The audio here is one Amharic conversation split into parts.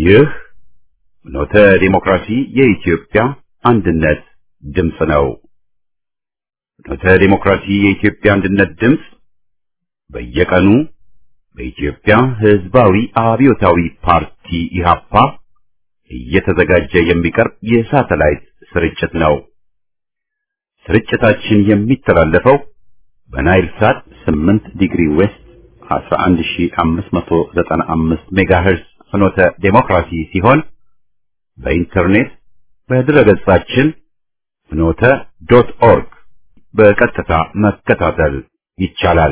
ይህ ኖተ ዲሞክራሲ የኢትዮጵያ አንድነት ድምፅ ነው። ኖተ ዲሞክራሲ የኢትዮጵያ አንድነት ድምፅ በየቀኑ በኢትዮጵያ ሕዝባዊ አብዮታዊ ፓርቲ ኢህአፓ እየተዘጋጀ የሚቀርብ የሳተላይት ስርጭት ነው። ስርጭታችን የሚተላለፈው በናይል ሳት 8 ዲግሪ ዌስት 11595 ሜጋሄርዝ ፍኖተ ዴሞክራሲ ሲሆን በኢንተርኔት በድረገጻችን ፍኖተ ዶት ኦርግ በቀጥታ መከታተል ይቻላል።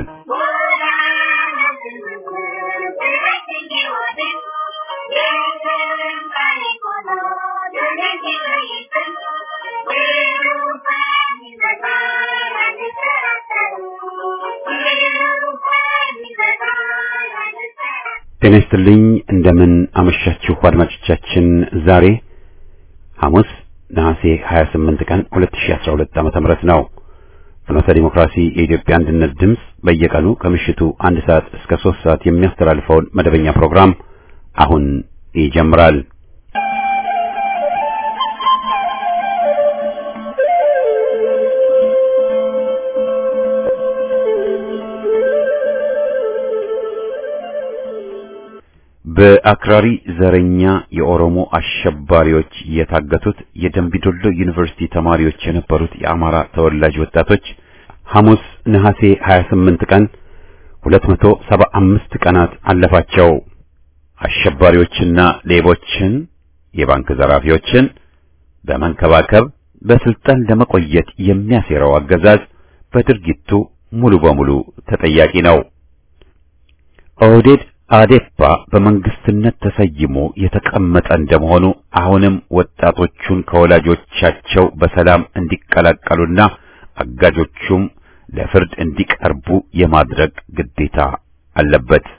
ጤና ይስጥልኝ። እንደምን አመሻችሁ አድማጮቻችን። ዛሬ ሐሙስ ነሐሴ 28 ቀን 2012 ዓመተ ምህረት ነው። ፍኖተ ዲሞክራሲ የኢትዮጵያ አንድነት ድምፅ በየቀኑ ከምሽቱ አንድ ሰዓት እስከ ሶስት ሰዓት የሚያስተላልፈውን መደበኛ ፕሮግራም አሁን ይጀምራል። በአክራሪ ዘረኛ የኦሮሞ አሸባሪዎች የታገቱት የደምቢዶሎ ዩኒቨርሲቲ ተማሪዎች የነበሩት የአማራ ተወላጅ ወጣቶች ሐሙስ ነሐሴ 28 ቀን 275 ቀናት አለፋቸው። አሸባሪዎችና ሌቦችን፣ የባንክ ዘራፊዎችን በመንከባከብ በስልጣን ለመቆየት የሚያሴረው አገዛዝ በድርጊቱ ሙሉ በሙሉ ተጠያቂ ነው። ኦህዴድ አዴፓ በመንግስትነት ተሰይሞ የተቀመጠ እንደመሆኑ አሁንም ወጣቶቹን ከወላጆቻቸው በሰላም እንዲቀላቀሉና አጋጆቹም ለፍርድ እንዲቀርቡ የማድረግ ግዴታ አለበት።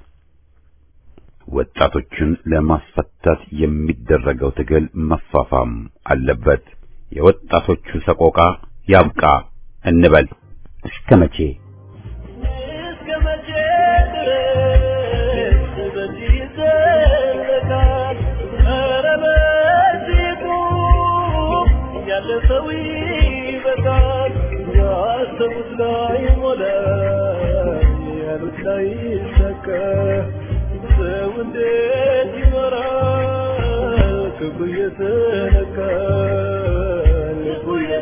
ወጣቶቹን ለማስፈታት የሚደረገው ትግል መፋፋም አለበት። የወጣቶቹ ሰቆቃ ያብቃ እንበል። እስከ መቼ? ሰው ይበቃል ያሰቡት ላይ ሞላ ያሉት ላይ ሰከ ሰው እንዴት ይመራል ክብሩ እየተነካ ልቡ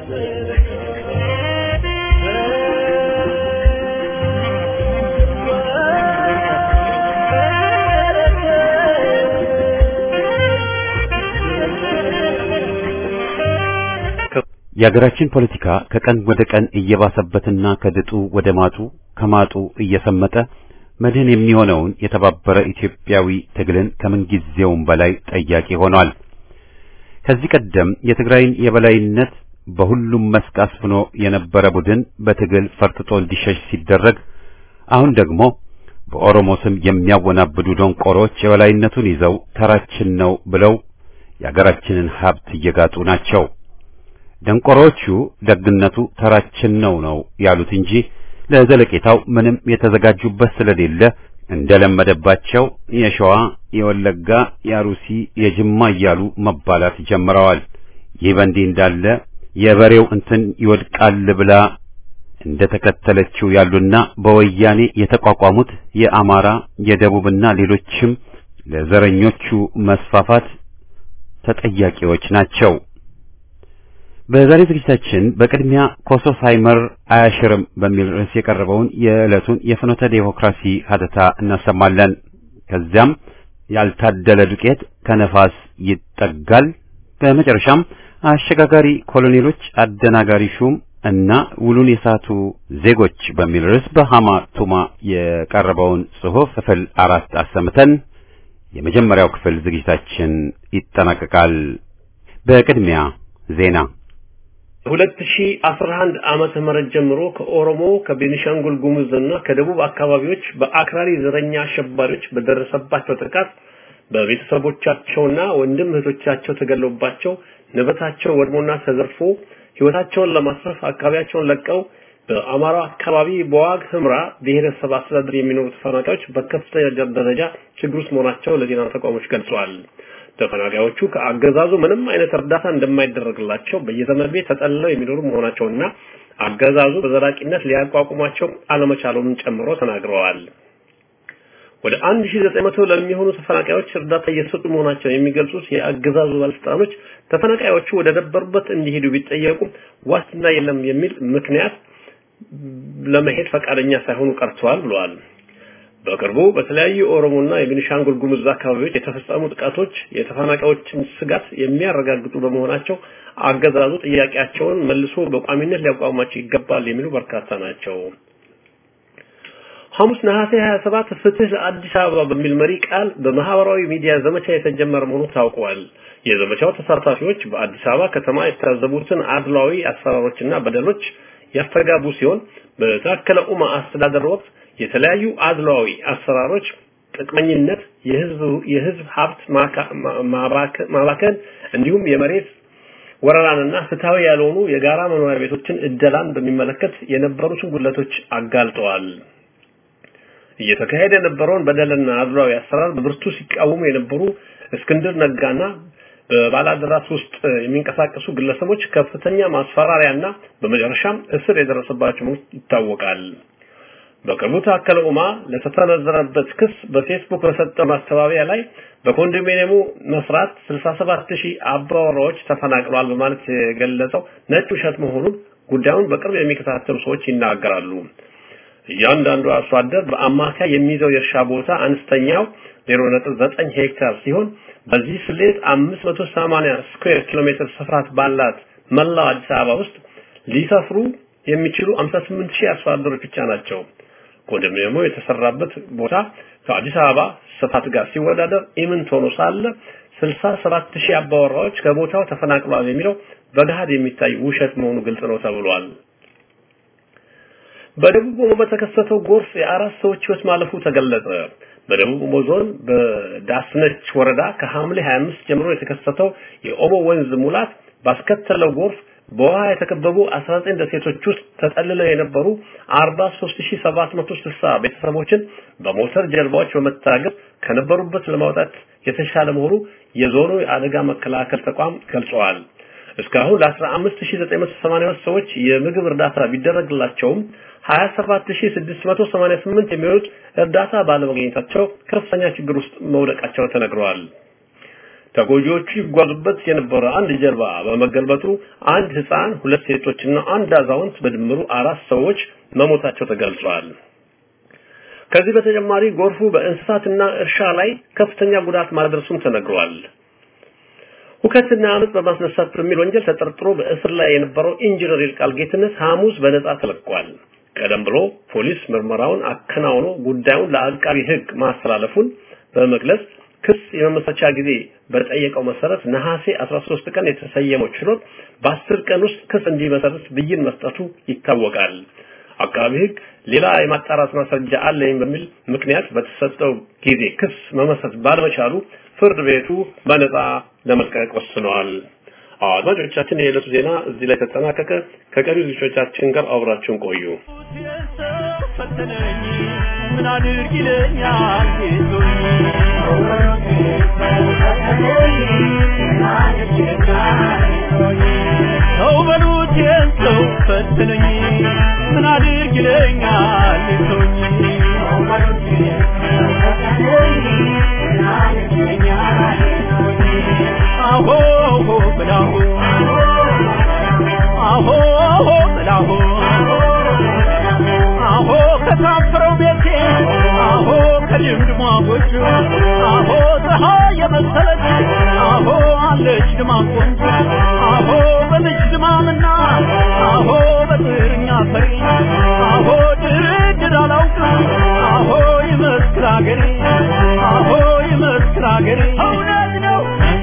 የሀገራችን ፖለቲካ ከቀን ወደ ቀን እየባሰበትና ከድጡ ወደ ማጡ ከማጡ እየሰመጠ መድህን የሚሆነውን የተባበረ ኢትዮጵያዊ ትግልን ከምንጊዜውም በላይ ጠያቂ ሆኗል። ከዚህ ቀደም የትግራይን የበላይነት በሁሉም መስክ አስፍኖ የነበረ ቡድን በትግል ፈርጥጦ እንዲሸሽ ሲደረግ፣ አሁን ደግሞ በኦሮሞ ስም የሚያወናብዱ ደንቆሮች የበላይነቱን ይዘው ተራችን ነው ብለው የሀገራችንን ሀብት እየጋጡ ናቸው። ደንቆሮቹ ደግነቱ ተራችን ነው ነው ያሉት እንጂ ለዘለቄታው ምንም የተዘጋጁበት ስለሌለ እንደለመደባቸው የሸዋ፣ የወለጋ፣ የአሩሲ፣ የጅማ እያሉ መባላት ጀምረዋል። ይህ በእንዲህ እንዳለ የበሬው እንትን ይወድቃል ብላ እንደተከተለችው ያሉና በወያኔ የተቋቋሙት የአማራ የደቡብና ሌሎችም ለዘረኞቹ መስፋፋት ተጠያቂዎች ናቸው። በዛሬ ዝግጅታችን በቅድሚያ ኮሶ ሳይመር አያሽርም በሚል ርዕስ የቀረበውን የዕለቱን የፍኖተ ዴሞክራሲ ሀተታ እናሰማለን። ከዚያም ያልታደለ ዱቄት ከነፋስ ይጠጋል። በመጨረሻም አሸጋጋሪ ኮሎኔሎች፣ አደናጋሪ ሹም እና ውሉን የሳቱ ዜጎች በሚል ርዕስ በሃማ ቱማ የቀረበውን ጽሑፍ ክፍል አራት አሰምተን የመጀመሪያው ክፍል ዝግጅታችን ይጠናቀቃል። በቅድሚያ ዜና 2011 ዓመተ ምህረት ጀምሮ ከኦሮሞ ከቤኒሻንጉል ጉሙዝ እና ከደቡብ አካባቢዎች በአክራሪ ዘረኛ አሸባሪዎች በደረሰባቸው ጥቃት በቤተሰቦቻቸውና ወንድም እህቶቻቸው ተገለውባቸው ንብረታቸው ወድሞና ተዘርፎ ህይወታቸውን ለማስረፍ አካባቢያቸውን ለቀው በአማራ አካባቢ በዋግ ህምራ ብሔረሰብ አስተዳደር የሚኖሩ ተፈናቃዮች በከፍተኛ ደረጃ ችግር ውስጥ መሆናቸው ለዜና ተቋሞች ገልጸዋል። ተፈናቃዮቹ ከአገዛዙ ምንም አይነት እርዳታ እንደማይደረግላቸው በየዘመድ ቤት ተጠልለው የሚኖሩ መሆናቸውና አገዛዙ በዘላቂነት ሊያቋቁማቸው አለመቻሉንም ጨምሮ ተናግረዋል። ወደ 1900 ለሚሆኑ ተፈናቃዮች እርዳታ እየሰጡ መሆናቸውን የሚገልጹት የአገዛዙ ባለስልጣኖች ተፈናቃዮቹ ወደ ነበሩበት እንዲሄዱ ቢጠየቁ ዋስትና የለም የሚል ምክንያት ለመሄድ ፈቃደኛ ሳይሆኑ ቀርተዋል ብለዋል። በቅርቡ በተለያዩ ኦሮሞና የቤኒሻንጉል ጉሙዝ አካባቢዎች የተፈጸሙ ጥቃቶች የተፈናቃዮችን ስጋት የሚያረጋግጡ በመሆናቸው አገዛዙ ጥያቄያቸውን መልሶ በቋሚነት ሊያቋቁማቸው ይገባል የሚሉ በርካታ ናቸው። ሐሙስ ነሐሴ 27 ፍትህ ለአዲስ አበባ በሚል መሪ ቃል በማህበራዊ ሚዲያ ዘመቻ የተጀመረ መሆኑ ታውቋል። የዘመቻው ተሳታፊዎች በአዲስ አበባ ከተማ የታዘቡትን አድሏዊ አሰራሮችና በደሎች ያስተጋቡ ሲሆን በታከለ ኡማ አስተዳደር ወቅት የተለያዩ አድሏዊ አሰራሮች፣ ጥቅመኝነት፣ የህዝብ የህዝብ ሀብት ማባከን እንዲሁም የመሬት ወረራንና ፍትሃዊ ያልሆኑ የጋራ መኖሪያ ቤቶችን እደላን በሚመለከት የነበሩትን ጉድለቶች አጋልጠዋል። እየተካሄደ የነበረውን በደልና አድሏዊ አሰራር በብርቱ ሲቃወሙ የነበሩ እስክንድር ነጋና በባላደራስ ውስጥ የሚንቀሳቀሱ ግለሰቦች ከፍተኛ ማስፈራሪያና በመጨረሻም እስር የደረሰባቸው ይታወቃል። በቅርቡ ታከለ ኡማ ለተሰነዘረበት ክስ በፌስቡክ በሰጠው ማስተባበያ ላይ በኮንዶሚኒየሙ መስራት 67000 አባወራዎች ተፈናቅለዋል በማለት የገለጸው ነጭ ውሸት መሆኑን ጉዳዩን በቅርብ የሚከታተሉ ሰዎች ይናገራሉ። እያንዳንዱ አርሶ አደር በአማካይ የሚይዘው የእርሻ ቦታ አነስተኛው 0.9 ሄክታር ሲሆን በዚህ ስሌት 580 ስኩዌር ኪሎ ሜትር ስፋት ባላት መላው አዲስ አበባ ውስጥ ሊሰፍሩ የሚችሉ 58000 አርሶ አደሮች ብቻ ናቸው። ኮንዶሚኒየሙ የተሰራበት ቦታ ከአዲስ አበባ ስፋት ጋር ሲወዳደር ኢምንት ሆኖ ሳለ 67000 አባወራዎች ከቦታው ተፈናቅለዋል የሚለው በገሃድ የሚታይ ውሸት መሆኑ ግልጽ ነው ተብሏል። በደቡብ ኦሞ በተከሰተው ጎርፍ የአራት ሰዎች ህይወት ማለፉ ተገለጸ። በደቡብ ኦሞ ዞን በዳስነች ወረዳ ከሐምሌ 25 ጀምሮ የተከሰተው የኦሞ ወንዝ ሙላት ባስከተለው ጎርፍ በውሃ የተከበቡ 19 ደሴቶች ውስጥ ተጠልለው የነበሩ 43760 ቤተሰቦችን በሞተር ጀልባዎች በመታገዝ ከነበሩበት ለማውጣት የተሻለ መሆኑ የዞኑ የአደጋ መከላከል ተቋም ገልጸዋል። እስካሁን ለ15982 ሰዎች የምግብ እርዳታ ቢደረግላቸውም 27688 የሚሆኑት እርዳታ ባለመገኘታቸው ከፍተኛ ችግር ውስጥ መውደቃቸው ተነግረዋል። ተጎጂዎቹ ይጓዙበት የነበረ አንድ ጀልባ በመገልበጡ አንድ ህፃን፣ ሁለት ሴቶችና አንድ አዛውንት በድምሩ አራት ሰዎች መሞታቸው ተገልጿል። ከዚህ በተጨማሪ ጎርፉ በእንስሳትና እርሻ ላይ ከፍተኛ ጉዳት ማድረሱም ተነግሯል። ሁከትና አመጽ በማስነሳት በሚል ወንጀል ተጠርጥሮ በእስር ላይ የነበረው ኢንጂነር ይልቃል ጌትነት ሐሙስ በነጻ ተለቋል። ቀደም ብሎ ፖሊስ ምርመራውን አከናውኖ ጉዳዩን ለአቃቢ ህግ ማስተላለፉን በመግለጽ ክስ የመመስረቻ ጊዜ በጠየቀው መሰረት ነሐሴ 13 ቀን የተሰየመው ችሎት በአስር ቀን ውስጥ ክስ እንዲመሰርት ብይን መስጠቱ ይታወቃል። አቃቢ ህግ ሌላ የማጣራት ማስረጃ አለኝ በሚል ምክንያት በተሰጠው ጊዜ ክስ መመስረት ባለመቻሉ ፍርድ ቤቱ በነጻ ለመልቀቅ ወስነዋል። አድማጮቻችን፣ የዕለቱ ዜና እዚህ ላይ ተጠናቀቀ። ከቀሪ ልጆቻችን ጋር አብራችሁን ቆዩ። ምን አድርግ ይለኛል ሰው በሉት ሰው ፈትነኝ ምን አድርግ ይለኛል ሰውኝ አሆ ብላሁ አሆ ብላሁ አሆ ከታፈረው ቤቴ አሆ ከልምድ ሟጎቹ አሆ ፀሐይ የመሰለች አሆ አለች ድማ ቆንጆ አሆ በልጅ ድማምና አሆ በጥርኛ ፈሪ አሆ ድርድር አላውቅም አሆ ይመስክር አገሬ አሆ ይመስክር አገሬ እውነት ነው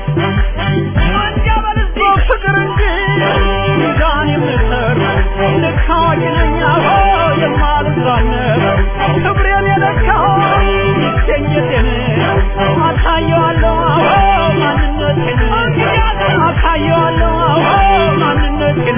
ፍቅር እንጂ ሚዛን የምሰር ልክ አዋቂ ነኝ አሆ የማልዝራነር ክብሬን የለካው ይገኘቴን አሳየዋለሁ አዎ ማንነቴን አሳየዋለሁ አዎ ማንነቴን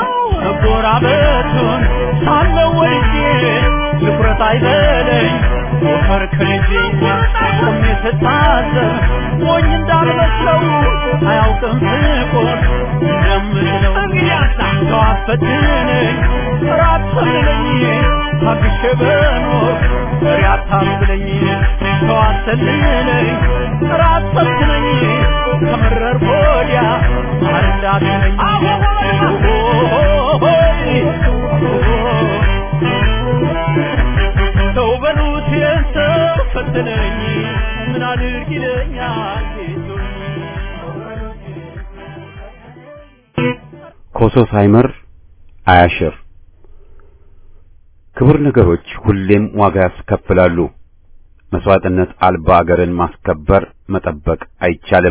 መጎራበቱን ሳለው ወድጄ ትኩረት አይበለኝ ከርከልጄ ቆሜ ስታዘብ ሞኝ እንዳልመስለው አያውቅም ስቆን እንደምችለው ሰው አፈትነኝ ራት ሰልለኝ ታግሼ በኖር ፍሬ አታስብለኝ ሰው አሰልለኝ ራት ሰልችነኝ ከመረር ወዲያ ማር እንዳትለኝ ሰው በሉት የሰው ፈተነኝ ምን አድርግ ይለኛል ኮሶ ሳይመር አያሽር። ክቡር ነገሮች ሁሌም ዋጋ ያስከፍላሉ። መስዋዕትነት አልባ አገርን ማስከበር መጠበቅ አይቻልም።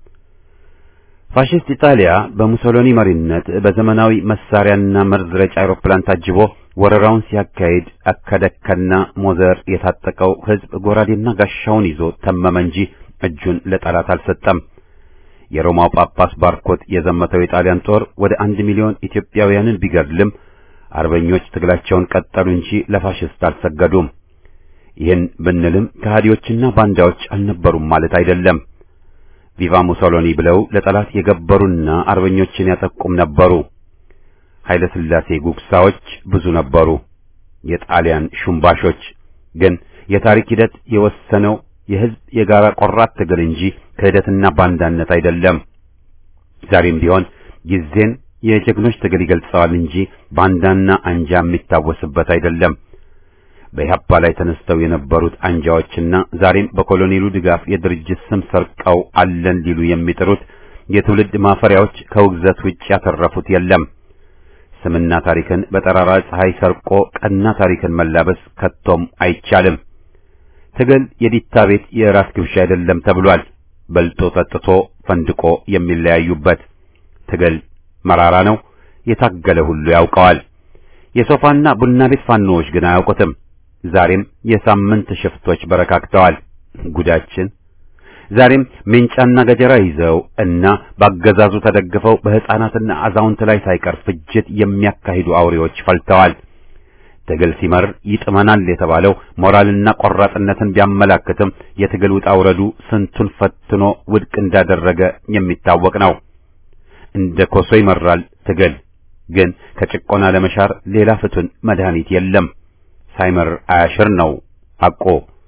ፋሽስት ኢጣሊያ በሙሶሎኒ መሪነት በዘመናዊ መሳሪያና መርዝ ረጭ አውሮፕላን ታጅቦ ወረራውን ሲያካሂድ አከደከና ሞዘር የታጠቀው ሕዝብ ጎራዴና ጋሻውን ይዞ ተመመ እንጂ እጁን ለጠላት አልሰጠም። የሮማው ጳጳስ ባርኮት የዘመተው የጣሊያን ጦር ወደ አንድ ሚሊዮን ኢትዮጵያውያንን ቢገድልም አርበኞች ትግላቸውን ቀጠሉ እንጂ ለፋሽስት አልሰገዱም። ይህን ብንልም ከሃዲዎችና ባንዳዎች አልነበሩም ማለት አይደለም። ቪቫ ሙሶሎኒ ብለው ለጠላት የገበሩና አርበኞችን ያጠቁም ነበሩ። ኃይለ ሥላሴ ጉግሳዎች ብዙ ነበሩ። የጣሊያን ሹምባሾች ግን የታሪክ ሂደት የወሰነው የሕዝብ የጋራ ቆራት ትግል እንጂ ክህደትና ባንዳነት አይደለም። ዛሬም ቢሆን ጊዜን የጀግኖች ትግል ይገልጸዋል እንጂ ባንዳና አንጃ የሚታወስበት አይደለም። በኢህአፓ ላይ ተነስተው የነበሩት አንጃዎችና ዛሬም በኮሎኔሉ ድጋፍ የድርጅት ስም ሰርቀው አለን ሊሉ የሚጥሩት የትውልድ ማፈሪያዎች ከውግዘት ውጭ ያተረፉት የለም። ስምና ታሪክን በጠራራ ፀሐይ ሰርቆ ቀና ታሪክን መላበስ ከቶም አይቻልም። ትግል የዲታ ቤት የራት ግብዣ አይደለም ተብሏል። በልጦ ጠጥቶ ፈንድቆ የሚለያዩበት ትግል መራራ ነው። የታገለ ሁሉ ያውቀዋል። የሶፋና ቡና ቤት ፋኖዎች ግን አያውቁትም። ዛሬም የሳምንት ሽፍቶች በረካክተዋል። ጉዳችን ዛሬም ሜንጫና ገጀራ ይዘው እና ባገዛዙ ተደግፈው በሕፃናትና አዛውንት ላይ ሳይቀር ፍጅት የሚያካሂዱ አውሬዎች ፈልተዋል። ትግል ሲመር ይጥመናል የተባለው ሞራልና ቆራጥነትን ቢያመላክትም የትግል ውጣ ውረዱ ስንቱን ፈትኖ ውድቅ እንዳደረገ የሚታወቅ ነው። እንደ ኮሶ ይመራል ትግል ግን ከጭቆና ለመሻር ሌላ ፍቱን መድኃኒት የለም። ሳይመር አያሽር ነው አቆ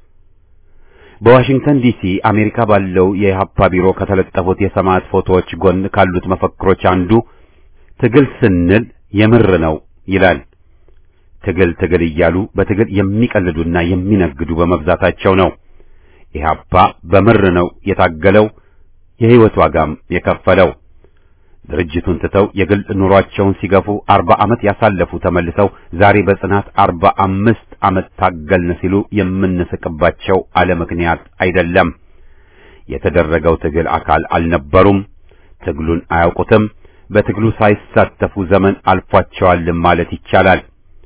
በዋሽንግተን ዲሲ አሜሪካ ባለው የኢህአፓ ቢሮ ከተለጠፉት የሰማዕት ፎቶዎች ጎን ካሉት መፈክሮች አንዱ ትግል ስንል የምር ነው ይላል። ትግል ትግል እያሉ በትግል የሚቀልዱና የሚነግዱ በመብዛታቸው ነው። ኢህአፓ በምር ነው የታገለው፣ የህይወት ዋጋም የከፈለው። ድርጅቱን ትተው የግል ኑሯቸውን ሲገፉ አርባ ዓመት ያሳለፉ ተመልሰው ዛሬ በጽናት አርባ አምስት ዓመት ታገልን ሲሉ የምንስቅባቸው አለ ምክንያት አይደለም። የተደረገው ትግል አካል አልነበሩም። ትግሉን አያውቁትም። በትግሉ ሳይሳተፉ ዘመን አልፏቸዋልም ማለት ይቻላል።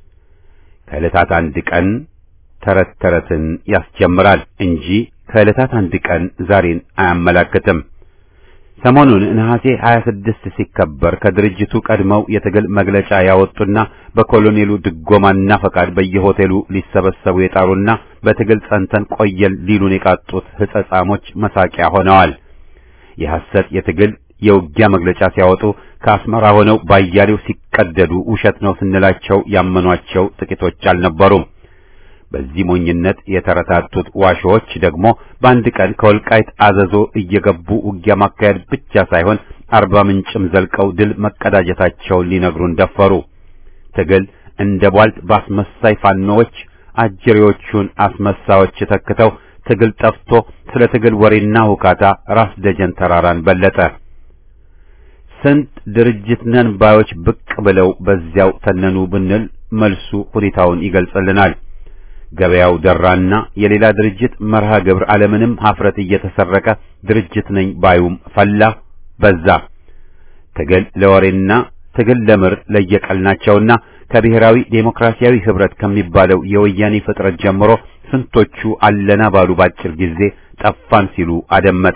ከዕለታት አንድ ቀን ተረት ተረትን ያስጀምራል እንጂ ከዕለታት አንድ ቀን ዛሬን አያመላክትም። ሰሞኑን ነሐሴ 26 ሲከበር ከድርጅቱ ቀድመው የትግል መግለጫ ያወጡና በኮሎኔሉ ድጎማና ፈቃድ በየሆቴሉ ሊሰበሰቡ የጣሩና በትግል ጸንተን ቆየን ሊሉን የቃጡት ሕጸጻሞች መሳቂያ ሆነዋል። የሐሰት የትግል የውጊያ መግለጫ ሲያወጡ ከአስመራ ሆነው ባያሌው ሲቀደዱ ውሸት ነው ስንላቸው ያመኗቸው ጥቂቶች አልነበሩም። በዚህ ሞኝነት የተረታቱት ዋሾዎች ደግሞ በአንድ ቀን ከወልቃይት አዘዞ እየገቡ ውጊያ ማካሄድ ብቻ ሳይሆን አርባ ምንጭም ዘልቀው ድል መቀዳጀታቸውን ሊነግሩን ደፈሩ። ትግል እንደ ቧልት በአስመሳይ ፋኖዎች አጀሬዎቹን አስመሳዮች ተክተው ትግል ጠፍቶ ስለ ትግል ወሬና ሁካታ ራስ ደጀን ተራራን በለጠ። ስንት ድርጅት ነን ባዮች ብቅ ብለው በዚያው ተነኑ ብንል መልሱ ሁኔታውን ይገልጽልናል። ገበያው ደራና የሌላ ድርጅት መርሃ ግብር ዓለምንም ሀፍረት እየተሰረቀ ድርጅት ነኝ ባዩም ፈላ በዛ። ትግል ለወሬና ትግል ለምር ለየቀል ናቸውና ከብሔራዊ ዴሞክራሲያዊ ህብረት ከሚባለው የወያኔ ፍጥረት ጀምሮ ስንቶቹ አለና ባሉ ባጭር ጊዜ ጠፋን ሲሉ አደመጥ።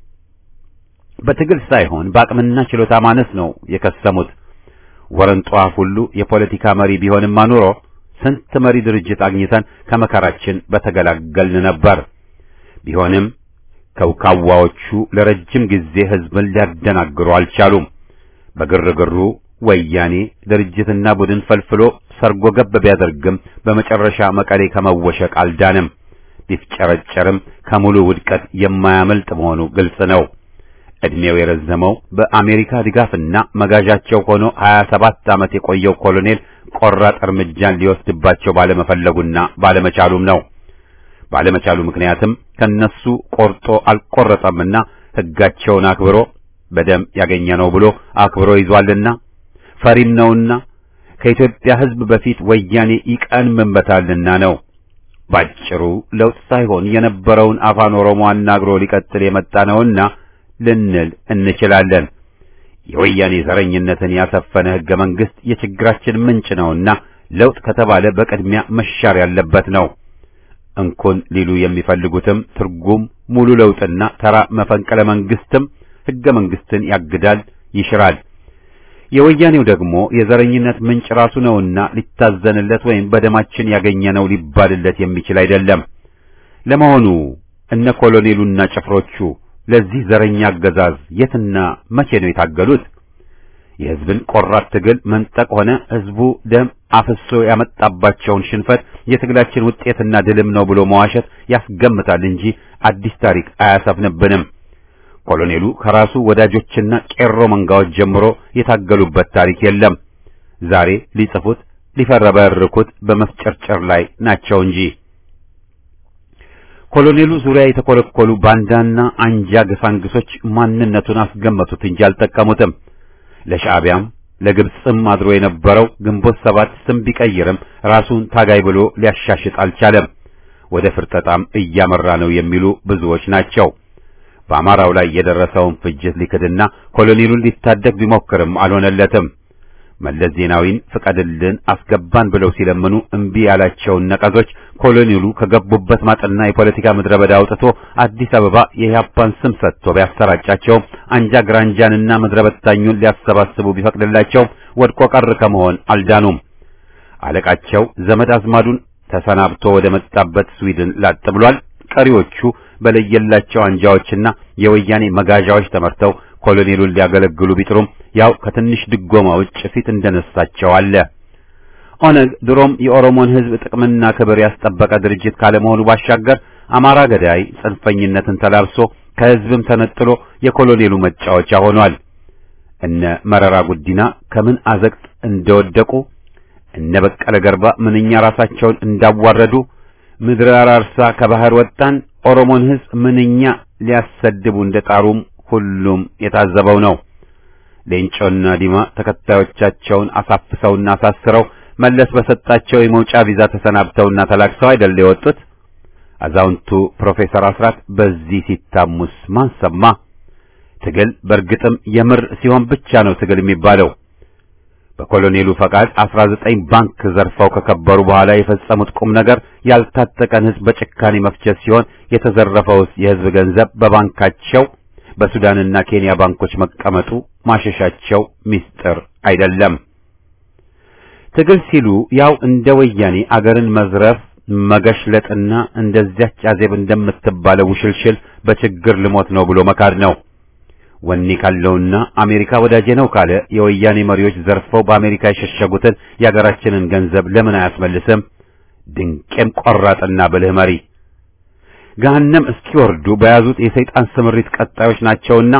በትግል ሳይሆን በአቅምና ችሎታ ማነስ ነው የከሰሙት። ወረንጧ ሁሉ የፖለቲካ መሪ ቢሆንማ ኑሮ ስንት መሪ ድርጅት አግኝተን ከመከራችን በተገላገልን ነበር። ቢሆንም ከውካዋዎቹ ለረጅም ጊዜ ህዝብን ሊያደናግሩ አልቻሉም። በግርግሩ ወያኔ ድርጅትና ቡድን ፈልፍሎ ሰርጎ ገብ ቢያደርግም በመጨረሻ መቀሌ ከመወሸቅ አልዳንም። ቢፍጨረጨርም ከሙሉ ውድቀት የማያመልጥ መሆኑ ግልጽ ነው። እድሜው የረዘመው በአሜሪካ ድጋፍና መጋዣቸው ሆኖ 27 ዓመት የቆየው ኮሎኔል ቆራጥ እርምጃን ሊወስድባቸው ባለመፈለጉና ባለመቻሉም ነው። ባለመቻሉ ምክንያትም ከነሱ ቆርጦ አልቆረጠምና ሕጋቸውን አክብሮ በደም ያገኘነው ብሎ አክብሮ ይዟልና ፈሪም ነውና ከኢትዮጵያ ሕዝብ በፊት ወያኔ ይቀንምበታልና ነው። ባጭሩ ለውጥ ሳይሆን የነበረውን አፋን ኦሮሞ አናግሮ ሊቀጥል የመጣ ነውና ልንል እንችላለን። የወያኔ ዘረኝነትን ያሰፈነ ሕገ መንግሥት የችግራችን ምንጭ ነውና ለውጥ ከተባለ በቅድሚያ መሻር ያለበት ነው። እንኩን ሊሉ የሚፈልጉትም ትርጉም ሙሉ ለውጥና ተራ መፈንቅለ መንግስትም ሕገ መንግስትን ያግዳል፣ ይሽራል። የወያኔው ደግሞ የዘረኝነት ምንጭ ራሱ ነውና ሊታዘንለት ወይም በደማችን ያገኘነው ሊባልለት የሚችል አይደለም። ለመሆኑ እነ ኮሎኔሉና ጭፍሮቹ ለዚህ ዘረኛ አገዛዝ የትና መቼ ነው የታገሉት? የሕዝብን ቆራጥ ትግል መንጠቅ ሆነ ሕዝቡ ደም አፍሶ ያመጣባቸውን ሽንፈት የትግላችን ውጤትና ድልም ነው ብሎ መዋሸት ያስገምታል እንጂ አዲስ ታሪክ አያሰፍንብንም። ኮሎኔሉ ከራሱ ወዳጆችና ቄሮ መንጋዎች ጀምሮ የታገሉበት ታሪክ የለም። ዛሬ ሊጽፉት ሊፈረበርኩት በመፍጨርጨር ላይ ናቸው እንጂ ኮሎኔሉ ዙሪያ የተኮለኮሉ ባንዳና አንጃ ገሳንግሶች ማንነቱን አስገመቱት እንጂ አልጠቀሙትም። ለሻዕቢያም ለግብፅም አድሮ የነበረው ግንቦት ሰባት ስም ቢቀይርም ራሱን ታጋይ ብሎ ሊያሻሽጥ አልቻለም። ወደ ፍርጠጣም እያመራ ነው የሚሉ ብዙዎች ናቸው። በአማራው ላይ የደረሰውን ፍጅት ሊክድና ኮሎኔሉን ሊታደግ ቢሞክርም አልሆነለትም። መለስ ዜናዊን ፍቀድልን አስገባን ብለው ሲለምኑ እምቢ ያላቸውን ነቀዞች ኮሎኔሉ ከገቡበት ማጥና የፖለቲካ ምድረ በዳ አውጥቶ አዲስ አበባ የኢህአፓን ስም ሰጥቶ ቢያሰራጫቸውም አንጃ ግራንጃንና ምድረ በታኙን ሊያሰባስቡ ቢፈቅድላቸው ወድቆ ቀር ከመሆን አልዳኑም። አለቃቸው ዘመድ አዝማዱን ተሰናብቶ ወደ መጣበት ስዊድን ላጥ ብሏል። ቀሪዎቹ በለየላቸው አንጃዎችና የወያኔ መጋዣዎች ተመርተው ኮሎኔሉን ሊያገለግሉ ቢጥሩም ያው ከትንሽ ድጎማ ውጭ ፊት እንደነሳቸው አለ። ኦነግ ድሮም የኦሮሞን ሕዝብ ጥቅምና ክብር ያስጠበቀ ድርጅት ካለመሆኑ ባሻገር አማራ ገዳይ ጽንፈኝነትን ተላብሶ ከሕዝብም ተነጥሎ የኮሎኔሉ መጫወቻ ሆኗል። እነ መረራ ጉዲና ከምን አዘቅት እንደወደቁ እነ በቀለ ገርባ ምንኛ ራሳቸውን እንዳዋረዱ ምድረ አራርሳ ከባህር ወጣን ኦሮሞን ሕዝብ ምንኛ ሊያሰድቡ እንደጣሩም ሁሉም የታዘበው ነው። ሌንጮና ዲማ ተከታዮቻቸውን አሳፍሰውና አሳስረው መለስ በሰጣቸው የመውጫ ቪዛ ተሰናብተውና ተላክሰው አይደል የወጡት። አዛውንቱ ፕሮፌሰር አስራት በዚህ ሲታሙስ ማን ሰማ? ትግል በእርግጥም የምር ሲሆን ብቻ ነው ትግል የሚባለው። በኮሎኔሉ ፈቃድ 19 ባንክ ዘርፈው ከከበሩ በኋላ የፈጸሙት ቁም ነገር ያልታጠቀን ሕዝብ በጭካኔ መፍጀት ሲሆን የተዘረፈውስ የሕዝብ ገንዘብ በባንካቸው በሱዳንና ኬንያ ባንኮች መቀመጡ ማሸሻቸው ሚስጥር አይደለም። ትግል ሲሉ ያው እንደ ወያኔ አገርን መዝረፍ መገሽለጥና እንደዚያች አዜብ እንደምትባለው ውሽልሽል በችግር ልሞት ነው ብሎ መካድ ነው። ወኔ ካለውና አሜሪካ ወዳጄ ነው ካለ የወያኔ መሪዎች ዘርፈው በአሜሪካ የሸሸጉትን የአገራችንን ገንዘብ ለምን አያስመልስም? ድንቄም ቆራጥና ብልህ መሪ ገሃነም እስኪወርዱ በያዙት የሰይጣን ስምሪት ቀጣዮች ናቸውና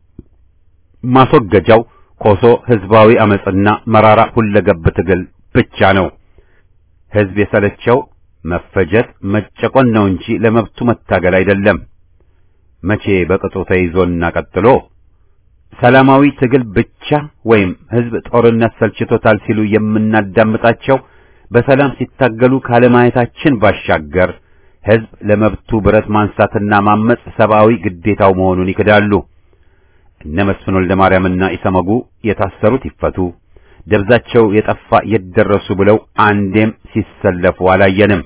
ማስወገጃው ኮሶ ህዝባዊ አመጽና መራራ ሁለገብ ትግል ብቻ ነው። ህዝብ የሰለቸው መፈጀት መጨቆን ነው እንጂ ለመብቱ መታገል አይደለም። መቼ በቅጡ ተይዞና ቀጥሎ ሰላማዊ ትግል ብቻ ወይም ህዝብ ጦርነት ሰልችቶታል ሲሉ የምናዳምጣቸው በሰላም ሲታገሉ ካለማየታችን ባሻገር ህዝብ ለመብቱ ብረት ማንሳትና ማመጽ ሰብአዊ ግዴታው መሆኑን ይክዳሉ። እነ መስፍን ወልደ ማርያምና ኢሰመጉ የታሰሩት ይፈቱ፣ ደብዛቸው የጠፋ የደረሱ ብለው አንዴም ሲሰለፉ አላየንም።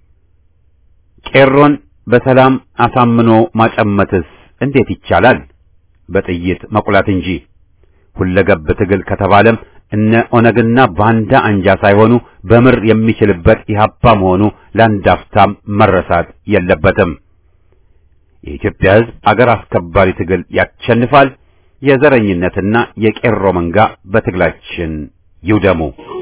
ቄሮን በሰላም አሳምኖ ማጨመትስ እንዴት ይቻላል? በጥይት መቁላት እንጂ። ሁለገብ ትግል ከተባለም እነ ኦነግና ባንዳ አንጃ ሳይሆኑ በምር የሚችልበት ኢህአፓ መሆኑ ለአንድ አፍታም መረሳት የለበትም። የኢትዮጵያ ሕዝብ አገር አስከባሪ ትግል ያሸንፋል። የዘረኝነትና የቄሮ መንጋ በትግላችን ይውደሙ።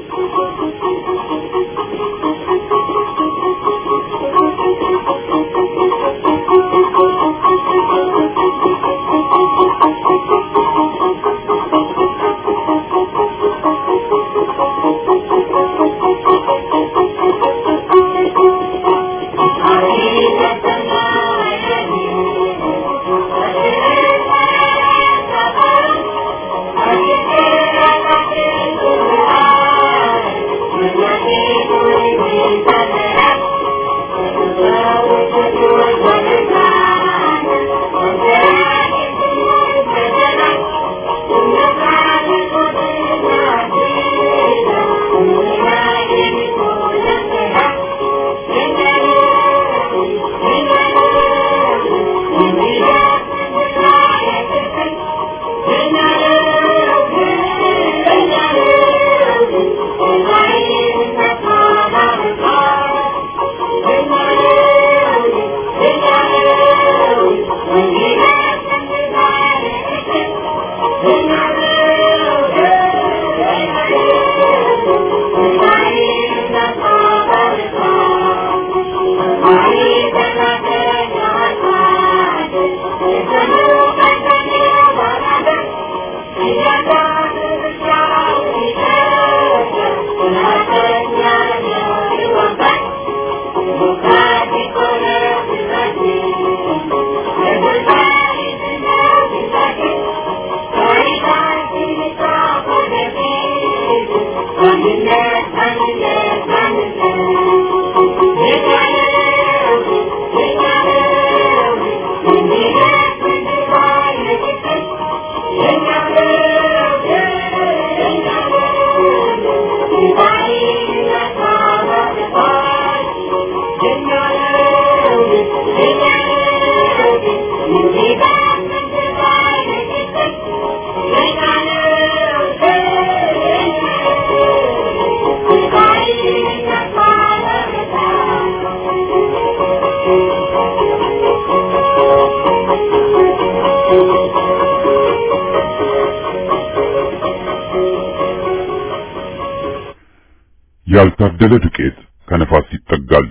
ያልታደለ ዱቄት ከነፋስ ይጠጋል።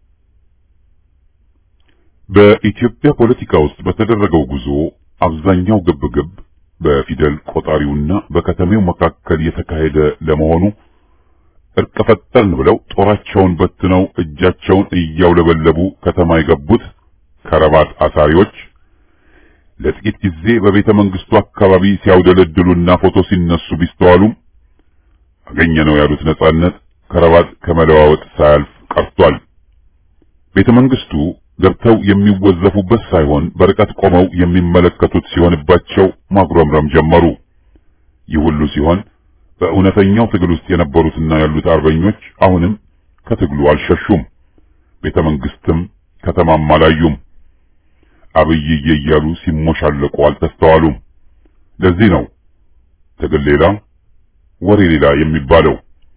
በኢትዮጵያ ፖለቲካ ውስጥ በተደረገው ጉዞ አብዛኛው ግብግብ በፊደል ቆጣሪውና በከተሜው መካከል የተካሄደ ለመሆኑ እርቅ ፈጠርን ብለው ጦራቸውን በትነው እጃቸውን እያውለበለቡ ከተማ የገቡት ከረባት አሳሪዎች ለጥቂት ጊዜ በቤተ መንግስቱ አካባቢ ሲያውደለድሉና ፎቶ ሲነሱ ቢስተዋሉም አገኘነው ያሉት ነጻነት ከረባት ከመለዋወጥ ሳያልፍ ቀርቷል። ቤተ መንግስቱ ገብተው የሚወዘፉበት ሳይሆን በርቀት ቆመው የሚመለከቱት ሲሆንባቸው ማጉረምረም ጀመሩ። ይህ ሁሉ ሲሆን በእውነተኛው ትግል ውስጥ የነበሩትና ያሉት አርበኞች አሁንም ከትግሉ አልሸሹም። ቤተ መንግስትም ከተማም አላዩም። አብይዬ እያሉ ሲሞሻለቁ አልተስተዋሉም። ለዚህ ነው ትግል ሌላ ወሬ ሌላ የሚባለው።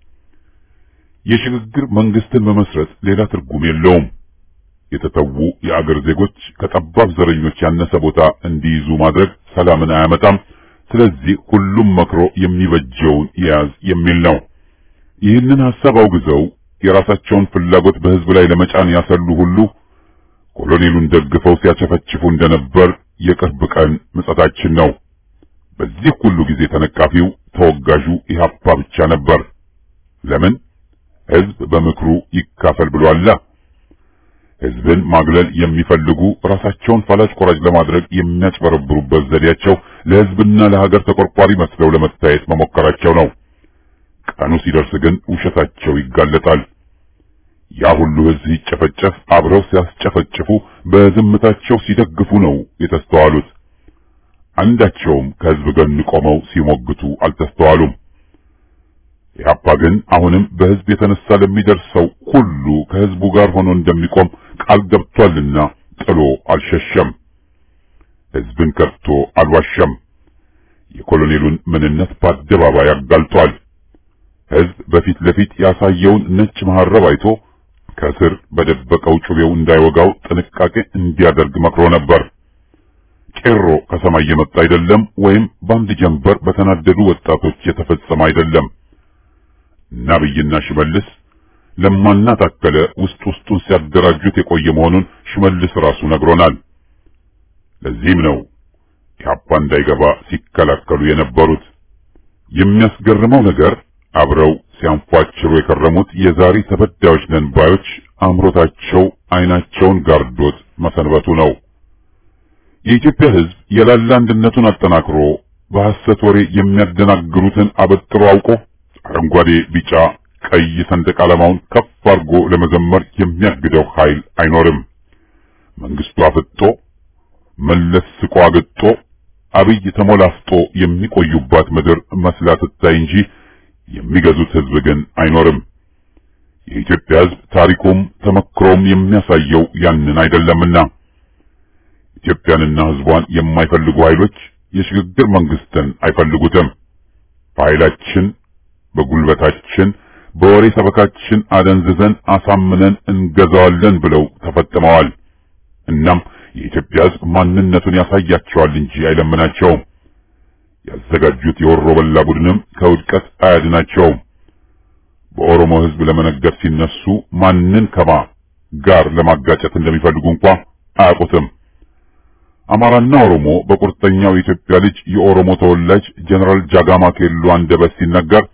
የሽግግር መንግስትን መመስረት ሌላ ትርጉም የለውም። የተተዉ የአገር ዜጎች ከጠባብ ዘረኞች ያነሰ ቦታ እንዲይዙ ማድረግ ሰላምን አያመጣም። ስለዚህ ሁሉም መክሮ የሚበጀውን ያዝ የሚል ነው። ይህንን ሐሳብ አውግዘው የራሳቸውን ፍላጎት በህዝብ ላይ ለመጫን ያሰሉ ሁሉ ኮሎኔሉን ደግፈው ሲያቸፈችፉ እንደነበር የቅርብ ቀን ምጸታችን ነው። በዚህ ሁሉ ጊዜ ተነቃፊው ተወጋዡ ኢህአፓ ብቻ ነበር። ለምን? ህዝብ በምክሩ ይካፈል ብሏላ። ህዝብን ማግለል የሚፈልጉ ራሳቸውን ፈላጭ ቆራጭ ለማድረግ የሚያጭበረብሩበት ዘዴያቸው ለህዝብና ለሀገር ተቆርቋሪ መስለው ለመታየት መሞከራቸው ነው። ቀኑ ሲደርስ ግን ውሸታቸው ይጋለጣል። ያ ሁሉ ህዝብ ሲጨፈጨፍ አብረው ሲያስጨፈጭፉ በዝምታቸው ሲደግፉ ነው የተስተዋሉት። አንዳቸውም ከህዝብ ጎን ቆመው ሲሞግቱ አልተስተዋሉም። ኢህአፓ ግን አሁንም በህዝብ የተነሳ ለሚደርሰው ሁሉ ከህዝቡ ጋር ሆኖ እንደሚቆም ቃል ገብቷልና ጥሎ አልሸሸም። ህዝብን ከድቶ አልዋሸም። የኮሎኔሉን ምንነት በአደባባይ አጋልጧል። ሕዝብ በፊት ለፊት ያሳየውን ነጭ መሐረብ አይቶ ከስር በደበቀው ጩቤው እንዳይወጋው ጥንቃቄ እንዲያደርግ መክሮ ነበር። ቄሮ ከሰማይ የመጣ አይደለም፣ ወይም በአንድ ጀንበር በተናደዱ ወጣቶች የተፈጸመ አይደለም። እና አብይና ሽመልስ ለማና ታከለ ውስጥ ውስጡን ሲያደራጁት የቆየ መሆኑን ሽመልስ ራሱ ነግሮናል። ለዚህም ነው ኢህአፓ እንዳይገባ ሲከላከሉ የነበሩት። የሚያስገርመው ነገር አብረው ሲያንፏጭሩ የከረሙት የዛሬ ተበዳዮች ነን ባዮች አምሮታቸው አይናቸውን ጋርዶት መሰንበቱ ነው። የኢትዮጵያ ሕዝብ የላላ አንድነቱን አጠናክሮ በሐሰት ወሬ የሚያደናግሩትን አበጥሮ አውቆ አረንጓዴ፣ ቢጫ፣ ቀይ ሰንደቅ ዓላማውን ከፍ አድርጎ ለመዘመር የሚያግደው ኃይል አይኖርም። መንግስቱ አፍጦ መለስ ስቆ አግጦ አብይ ተሞላፍጦ የሚቆዩባት ምድር መስላ ትታይ እንጂ የሚገዙት ሕዝብ ግን አይኖርም። የኢትዮጵያ ሕዝብ ታሪኩም ተመክሮም የሚያሳየው ያንን አይደለምና ኢትዮጵያንና ሕዝቧን የማይፈልጉ ኃይሎች የሽግግር መንግስትን አይፈልጉትም። በኃይላችን፣ በጉልበታችን፣ በወሬ ሰበካችን አደንዝዘን አሳምነን እንገዛዋለን ብለው ተፈጥመዋል። እናም የኢትዮጵያ ሕዝብ ማንነቱን ያሳያቸዋል እንጂ አይለምናቸውም። ያዘጋጁት የወሮ በላ ቡድንም ከውድቀት አያድናቸውም። በኦሮሞ ሕዝብ ለመነገድ ሲነሱ ማንን ከማ ጋር ለማጋጨት እንደሚፈልጉ እንኳ አያውቁትም። አማራና ኦሮሞ በቁርጠኛው የኢትዮጵያ ልጅ የኦሮሞ ተወላጅ ጀነራል ጃጋማ ኬሎ አንደበት ሲነገር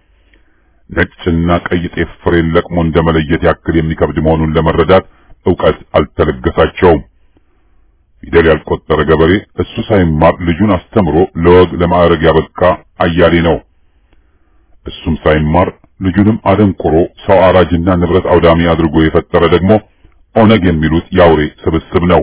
ነጭና ቀይ ጤፍ ፍሬን ለቅሞ እንደመለየት ያክል የሚከብድ መሆኑን ለመረዳት ዕውቀት አልተለገሳቸውም። ፊደል ያልቆጠረ ገበሬ እሱ ሳይማር ልጁን አስተምሮ ለወግ ለማዕረግ ያበቃ አያሌ ነው። እሱም ሳይማር ልጁንም አደንቆሮ ሰው አራጅና ንብረት አውዳሚ አድርጎ የፈጠረ ደግሞ ኦነግ የሚሉት የአውሬ ስብስብ ነው።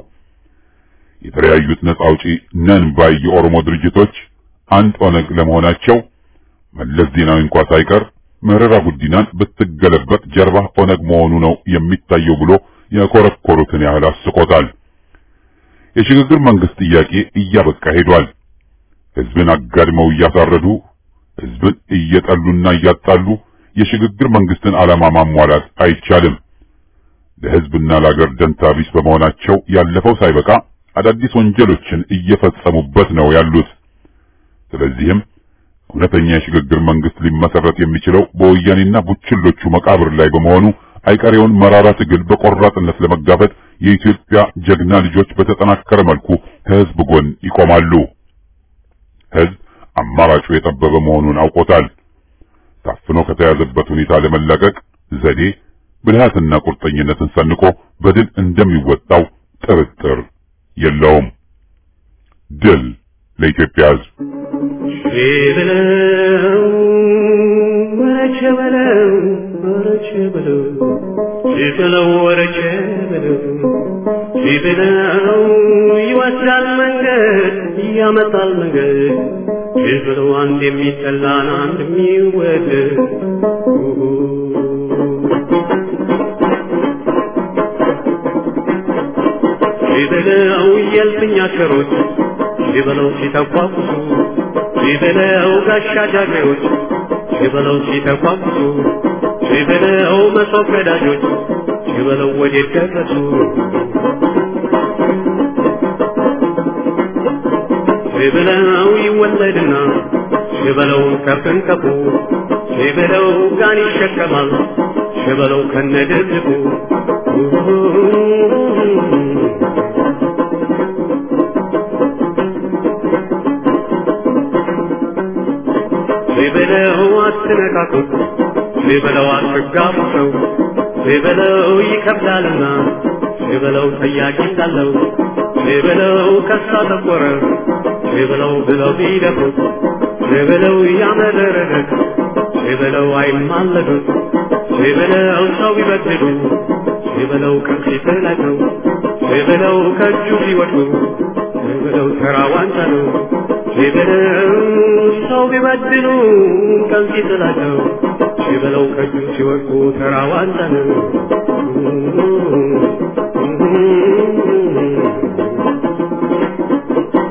የተለያዩት ነጻ አውጪ ነን ባይ የኦሮሞ ድርጅቶች አንድ ኦነግ ለመሆናቸው መለስ ዜናዊ እንኳ ሳይቀር መረራ ጉዲናን ብትገለበጥ ጀርባ ኦነግ መሆኑ ነው የሚታየው ብሎ የኮረኮሩትን ያህል አስቆታል። የሽግግር መንግስት ጥያቄ እያበቃ ሄዷል። ህዝብን አጋድመው እያሳረዱ ህዝብን እየጠሉና እያጣሉ የሽግግር መንግስትን ዓላማ ማሟላት አይቻልም። ለህዝብና ለአገር ደንታ ቢስ በመሆናቸው ያለፈው ሳይበቃ አዳዲስ ወንጀሎችን እየፈጸሙበት ነው ያሉት። ስለዚህም እውነተኛ የሽግግር መንግስት ሊመሰረት የሚችለው በወያኔና ቡችሎቹ መቃብር ላይ በመሆኑ አይቀሬውን መራራ ትግል በቆራጥነት ለመጋፈጥ የኢትዮጵያ ጀግና ልጆች በተጠናከረ መልኩ ከህዝብ ጎን ይቆማሉ። ህዝብ አማራጩ የጠበበ መሆኑን አውቆታል። ታፍኖ ከተያዘበት ሁኔታ ለመላቀቅ ዘዴ፣ ብልሃትና ቁርጠኝነትን ሰንቆ በድል እንደሚወጣው ጥርጥር የለውም። ድል ለኢትዮጵያ ህዝብ። በለው ወረቸ በለው ወረቸ በለው ሲበለው ወረቸ በለው ሲበለው ይወስዳል መንገድ ያመጣል መንገድ ሲበለው አንድ የሚጠላን አንድ የሚወደድ ሲበለው የልፍኛ ሸሮች ሲበለው ሲተቋቁሱ ሲበለው ጋሻ ጃግሬዎች ሲበለው ሲተቋቁሱ ሲበለው መሶብ ቀዳጆች ሲበለው ወዴት ደረሱ ሲበለው ይወለድና ሲበለው ከፍንከፉ ሲበለው ጋን ይሸከማል ሲበለው ከነድርድቁ ሲበለው አትነካኩት ሲበለው አትጋፉ ሰው ሲበለው ይከብዳልና ሲበለው ጠያቂ እንዳለው ሲበለው ከሳ ተቆረ ሲበለው ብለው ቢደፍሩት ሲበለው ያመረረለት ሲበለው አይማለዱት ሲበለው ሰው ቢበድሉ ሲበለው ከፊት ላይ ነው ሲበለው ከእጁ ቢወድቁ ሲበለው ተራ ዋንጫ ነው ሲበለው ሰው ቢበድሉ ከፊት ላይ ነው ሲበለው ከእጁ ሲወድቁ ተራ ዋንጫ ነው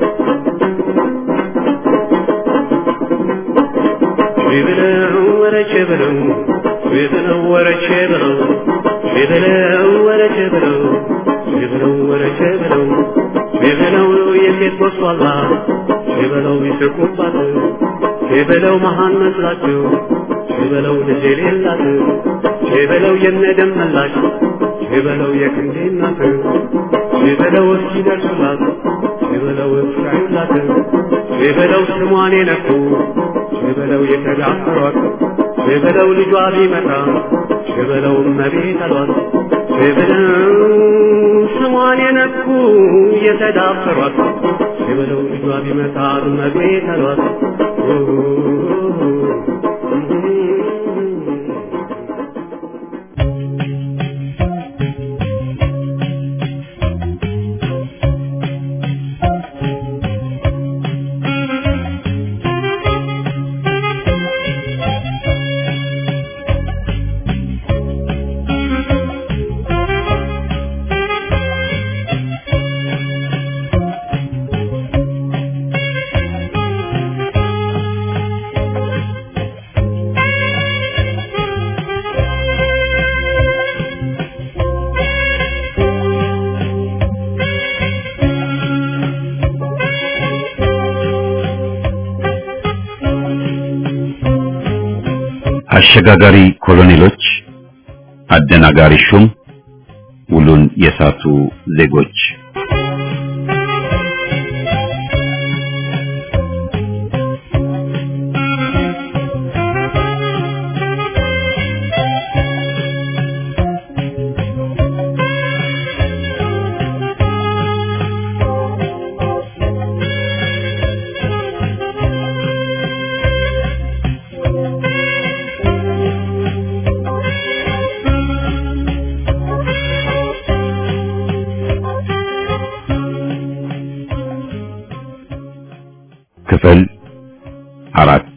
ሲበለው ወረቼ በለው በለው ወረቼ በለው በለው ወረቼ በለው በለው ወረቼ በለው በለው የሴት ወስዋላ በለው ይስቁባት በለው መሃን መስላቸው በለው ልጅ የሌላት በለው የነደም መላሽ በለው የክንዴ እናት በለው እስኪደርሱላት በለው እስካዩላት በለው ስሟን የነኩ በለው የተዳፈሯት በለው ልጇ ቢመጣ በለው እመቤት አሏት በለው ስሟን የነኩ የተዳፈሯት በለው ልጇ ቢመጣ እመቤት አሏት አሸጋጋሪ ኮሎኔሎች፣ አደናጋሪ ሹም፣ ውሉን የሳቱ ዜጎች ክፍል አራት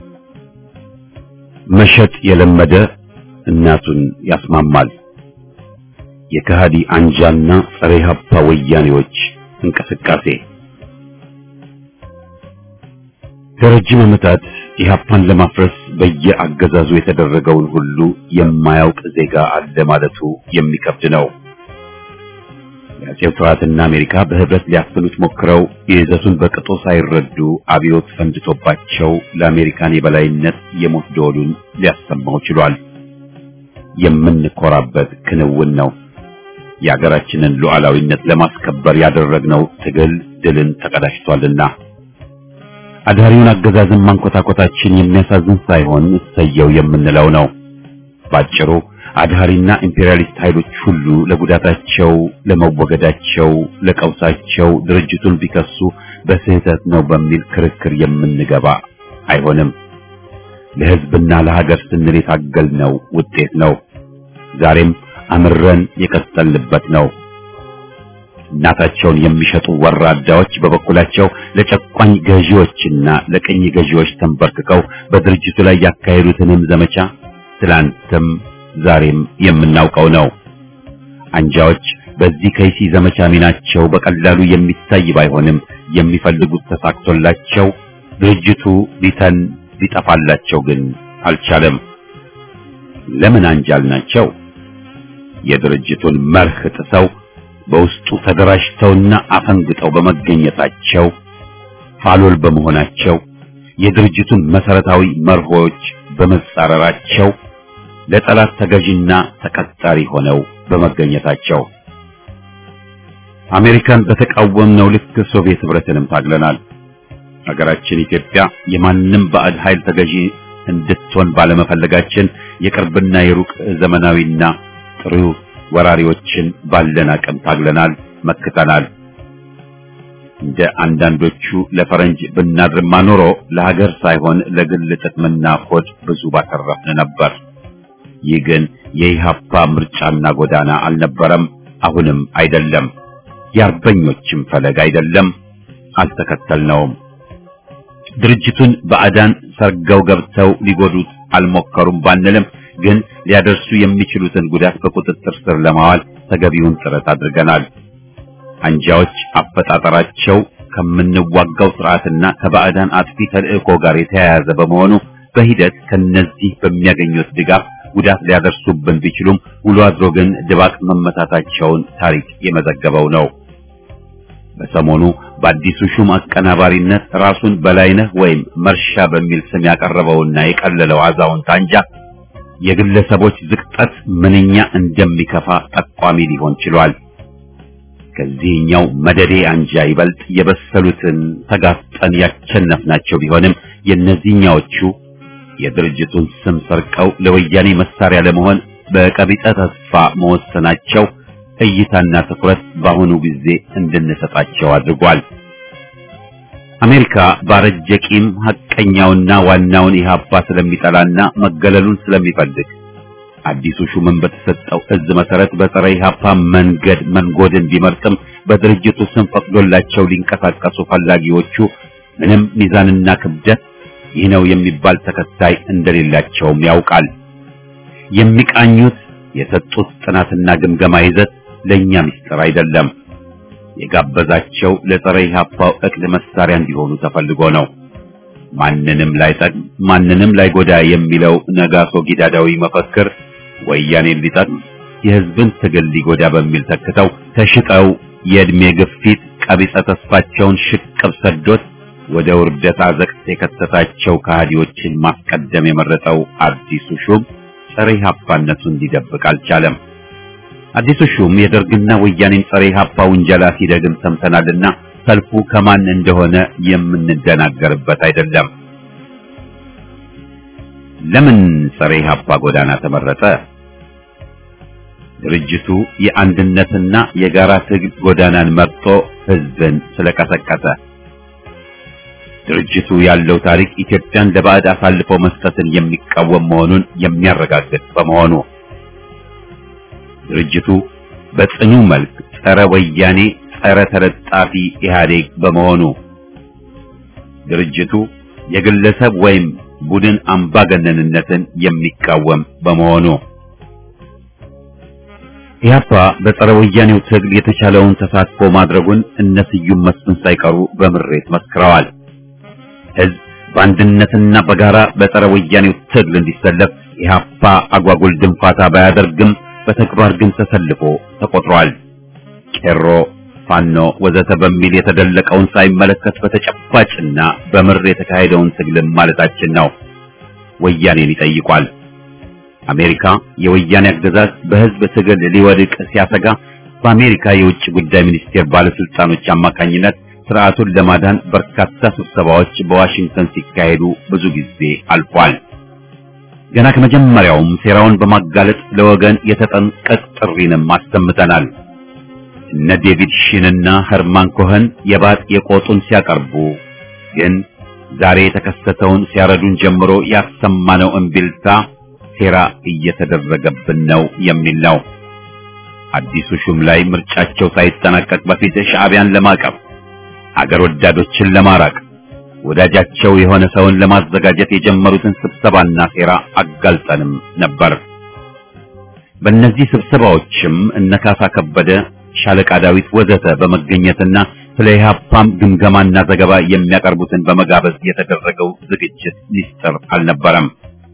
መሸጥ የለመደ እናቱን ያስማማል። የከሃዲ አንጃና ጸረ ኢህአፓ ወያኔዎች እንቅስቃሴ ለረጅም ዓመታት ኢህአፓን ለማፍረስ በየአገዛዙ የተደረገውን ሁሉ የማያውቅ ዜጋ አለ ማለቱ የሚከብድ ነው። የአጼው ስርዓትና አሜሪካ በህብረት ሊያፍኑት ሞክረው የይዘቱን በቅጡ ሳይረዱ አብዮት ፈንድቶባቸው ለአሜሪካን የበላይነት የሞት ደወሉን ሊያሰማው ችሏል። የምንኮራበት ክንውን ነው። የሀገራችንን ሉዓላዊነት ለማስከበር ያደረግነው ትግል ድልን ተቀዳጅቷልና አዳሪውን አገዛዝን ማንኮታኮታችን የሚያሳዝን ሳይሆን እሰየው የምንለው ነው። ባጭሩ አድሃሪና ኢምፔሪያሊስት ኃይሎች ሁሉ ለጉዳታቸው፣ ለመወገዳቸው፣ ለቀውሳቸው ድርጅቱን ቢከሱ በስህተት ነው በሚል ክርክር የምንገባ አይሆንም። ለህዝብና ለሀገር ስንል የታገልነው ውጤት ነው። ዛሬም አምረን የቀጠልንበት ነው። እናታቸውን የሚሸጡ ወራዳዎች በበኩላቸው ለጨቋኝ ገዢዎችና ለቅኝ ገዢዎች ተንበርክከው በድርጅቱ ላይ ያካሄዱትንም ዘመቻ ትላንትም ዛሬም የምናውቀው ነው። አንጃዎች በዚህ ከይሲ ዘመቻ ሚናቸው በቀላሉ የሚታይ ባይሆንም የሚፈልጉት ተሳክቶላቸው ድርጅቱ ሊተን ሊጠፋላቸው ግን አልቻለም። ለምን አንጃል ናቸው? የድርጅቱን መርህ ጥሰው በውስጡ ተደራጅተውና አፈንግጠው በመገኘታቸው ፋሎል በመሆናቸው የድርጅቱን መሰረታዊ መርሆች በመጻረራቸው ለጠላት ተገዥና ተቀጣሪ ሆነው በመገኘታቸው አሜሪካን በተቃወምነው ልክ ሶቪየት ህብረትንም ታግለናል። ሀገራችን ኢትዮጵያ የማንም ባዕድ ኃይል ተገዢ እንድትሆን ባለመፈለጋችን የቅርብና የሩቅ ዘመናዊና ጥሩ ወራሪዎችን ባለን አቅም ታግለናል፣ መክተናል። እንደ አንዳንዶቹ ለፈረንጅ ብናድርማ ኖሮ ለሀገር ሳይሆን ለግል ጥቅምና ሆድ ብዙ ባተረፍን ነበር። ይህ ግን የኢሃፓ ምርጫና ጎዳና አልነበረም፣ አሁንም አይደለም። የአርበኞችም ፈለግ አይደለም፣ አልተከተልነውም። ድርጅቱን ባዕዳን ሰርገው ገብተው ሊጎዱት አልሞከሩም ባንልም ግን ሊያደርሱ የሚችሉትን ጉዳት በቁጥጥር ስር ለማዋል ተገቢውን ጥረት አድርገናል። አንጃዎች አፈጣጠራቸው ከምንዋጋው ስርዓትና ከባዕዳን አጥፊ ተልእኮ ጋር የተያያዘ በመሆኑ በሂደት ከነዚህ በሚያገኙት ድጋፍ ጉዳት ሊያደርሱብን ቢችሉም ውሎ አድሮ ግን ድባቅ መመታታቸውን ታሪክ የመዘገበው ነው። በሰሞኑ በአዲሱ ሹም አቀናባሪነት ራሱን በላይነህ ወይም መርሻ በሚል ስም ያቀረበውና የቀለለው አዛውንት አንጃ የግለሰቦች ዝቅጠት ምንኛ እንደሚከፋ ጠቋሚ ሊሆን ችሏል። ከዚህኛው መደዴ አንጃ ይበልጥ የበሰሉትን ተጋፍጠን ያቸነፍናቸው ቢሆንም የእነዚህኛዎቹ የድርጅቱን ስም ሰርቀው ለወያኔ መሳሪያ ለመሆን በቀቢጸ ተስፋ መወሰናቸው እይታና ትኩረት በአሁኑ ጊዜ እንድንሰጣቸው አድርጓል። አሜሪካ ባረጀ ቂም ሐቀኛውና ዋናውን ኢህአፓ ስለሚጠላና መገለሉን ስለሚፈልግ አዲሱ ሹምን በተሰጠው እዝ መሰረት በጸረ ኢህአፓ መንገድ መንጎድን ቢመርጥም በድርጅቱ ስም ፈቅዶላቸው ሊንቀሳቀሱ ፈላጊዎቹ ምንም ሚዛንና ክብደት ይህ ነው የሚባል ተከታይ እንደሌላቸውም ያውቃል። የሚቃኙት የሰጡት ጥናትና ግምገማ ይዘት ለኛ ምስጢር አይደለም። የጋበዛቸው ለጸረ ኢህአፓው እቅድ መሳሪያ እንዲሆኑ ተፈልጎ ነው። ማንንም ላይጠቅም ማንንም ላይጎዳ የሚለው ነጋሶ ጊዳዳዊ መፈክር ወያኔን ሊጠቅም የህዝብን ትግል ሊጎዳ በሚል ተክተው ተሽጠው የእድሜ ግፊት ቀቢጸ ተስፋቸውን ሽቅብ ሰዶት ወደ ውርደት አዘቅት የከተታቸው ከሃዲዎችን ማስቀደም የመረጠው አዲሱ ሹም ጸረ ኢህአፓነቱን ሊደብቅ አልቻለም። አዲሱ ሹም የደርግና ወያኔን ጸረ ኢህአፓ ውንጀላ ሲደግም ሰምተናልና ሰልፉ ከማን እንደሆነ የምንደናገርበት አይደለም። ለምን ጸረ ኢህአፓ ጎዳና ተመረጠ? ድርጅቱ የአንድነትና የጋራ ትግል ጎዳናን መርጦ ህዝብን ስለቀሰቀሰ ድርጅቱ ያለው ታሪክ ኢትዮጵያን ለባዕድ አሳልፎ መስጠትን የሚቃወም መሆኑን የሚያረጋግጥ በመሆኑ ድርጅቱ በጽኑ መልክ ጸረ ወያኔ፣ ጸረ ተለጣፊ ኢህአዴግ በመሆኑ ድርጅቱ የግለሰብ ወይም ቡድን አምባገነንነትን የሚቃወም በመሆኑ ኢህአፓ በጸረ ወያኔው ትግል የተቻለውን ተሳትፎ ማድረጉን እነ ስዩም መስፍን ሳይቀሩ በምሬት መስክረዋል። ህዝብ በአንድነትና በጋራ በጸረ ወያኔው ትግል እንዲሰለፍ ኢህአፓ አጓጉል ድንፋታ ባያደርግም በተግባር ግን ተሰልፎ ተቆጥሯል። ቄሮ፣ ፋኖ ወዘተ በሚል የተደለቀውን ሳይመለከት በተጨባጭና በምር የተካሄደውን ትግልም ማለታችን ነው። ወያኔን ይጠይቋል። አሜሪካ የወያኔ አገዛዝ በህዝብ ትግል ሊወድቅ ሲያሰጋ በአሜሪካ የውጭ ጉዳይ ሚኒስቴር ባለስልጣኖች አማካኝነት ስርዓቱን ለማዳን በርካታ ስብሰባዎች በዋሽንግተን ሲካሄዱ ብዙ ጊዜ አልፏል። ገና ከመጀመሪያውም ሴራውን በማጋለጥ ለወገን የተጠንቀቅ ጥሪንም አሰምተናል። እነ ዴቪድ ሺንና ኸርማን ኮኸን የባጥ የቆጡን ሲያቀርቡ ግን ዛሬ የተከሰተውን ሲያረዱን ጀምሮ ያሰማነው እምቢልታ ሴራ እየተደረገብን ነው የሚል ነው። አዲሱ ሹም ላይ ምርጫቸው ሳይጠናቀቅ በፊት ሻዕቢያን ለማቀፍ አገር ወዳዶችን ለማራቅ ወዳጃቸው የሆነ ሰውን ለማዘጋጀት የጀመሩትን ስብሰባና ሴራ አጋልጠንም ነበር። በእነዚህ ስብሰባዎችም እነካሳ ከበደ፣ ሻለቃ ዳዊት ወዘተ በመገኘትና ስለ ኢህአፓም ግምገማና ዘገባ የሚያቀርቡትን በመጋበዝ የተደረገው ዝግጅት ሚስጥር አልነበረም።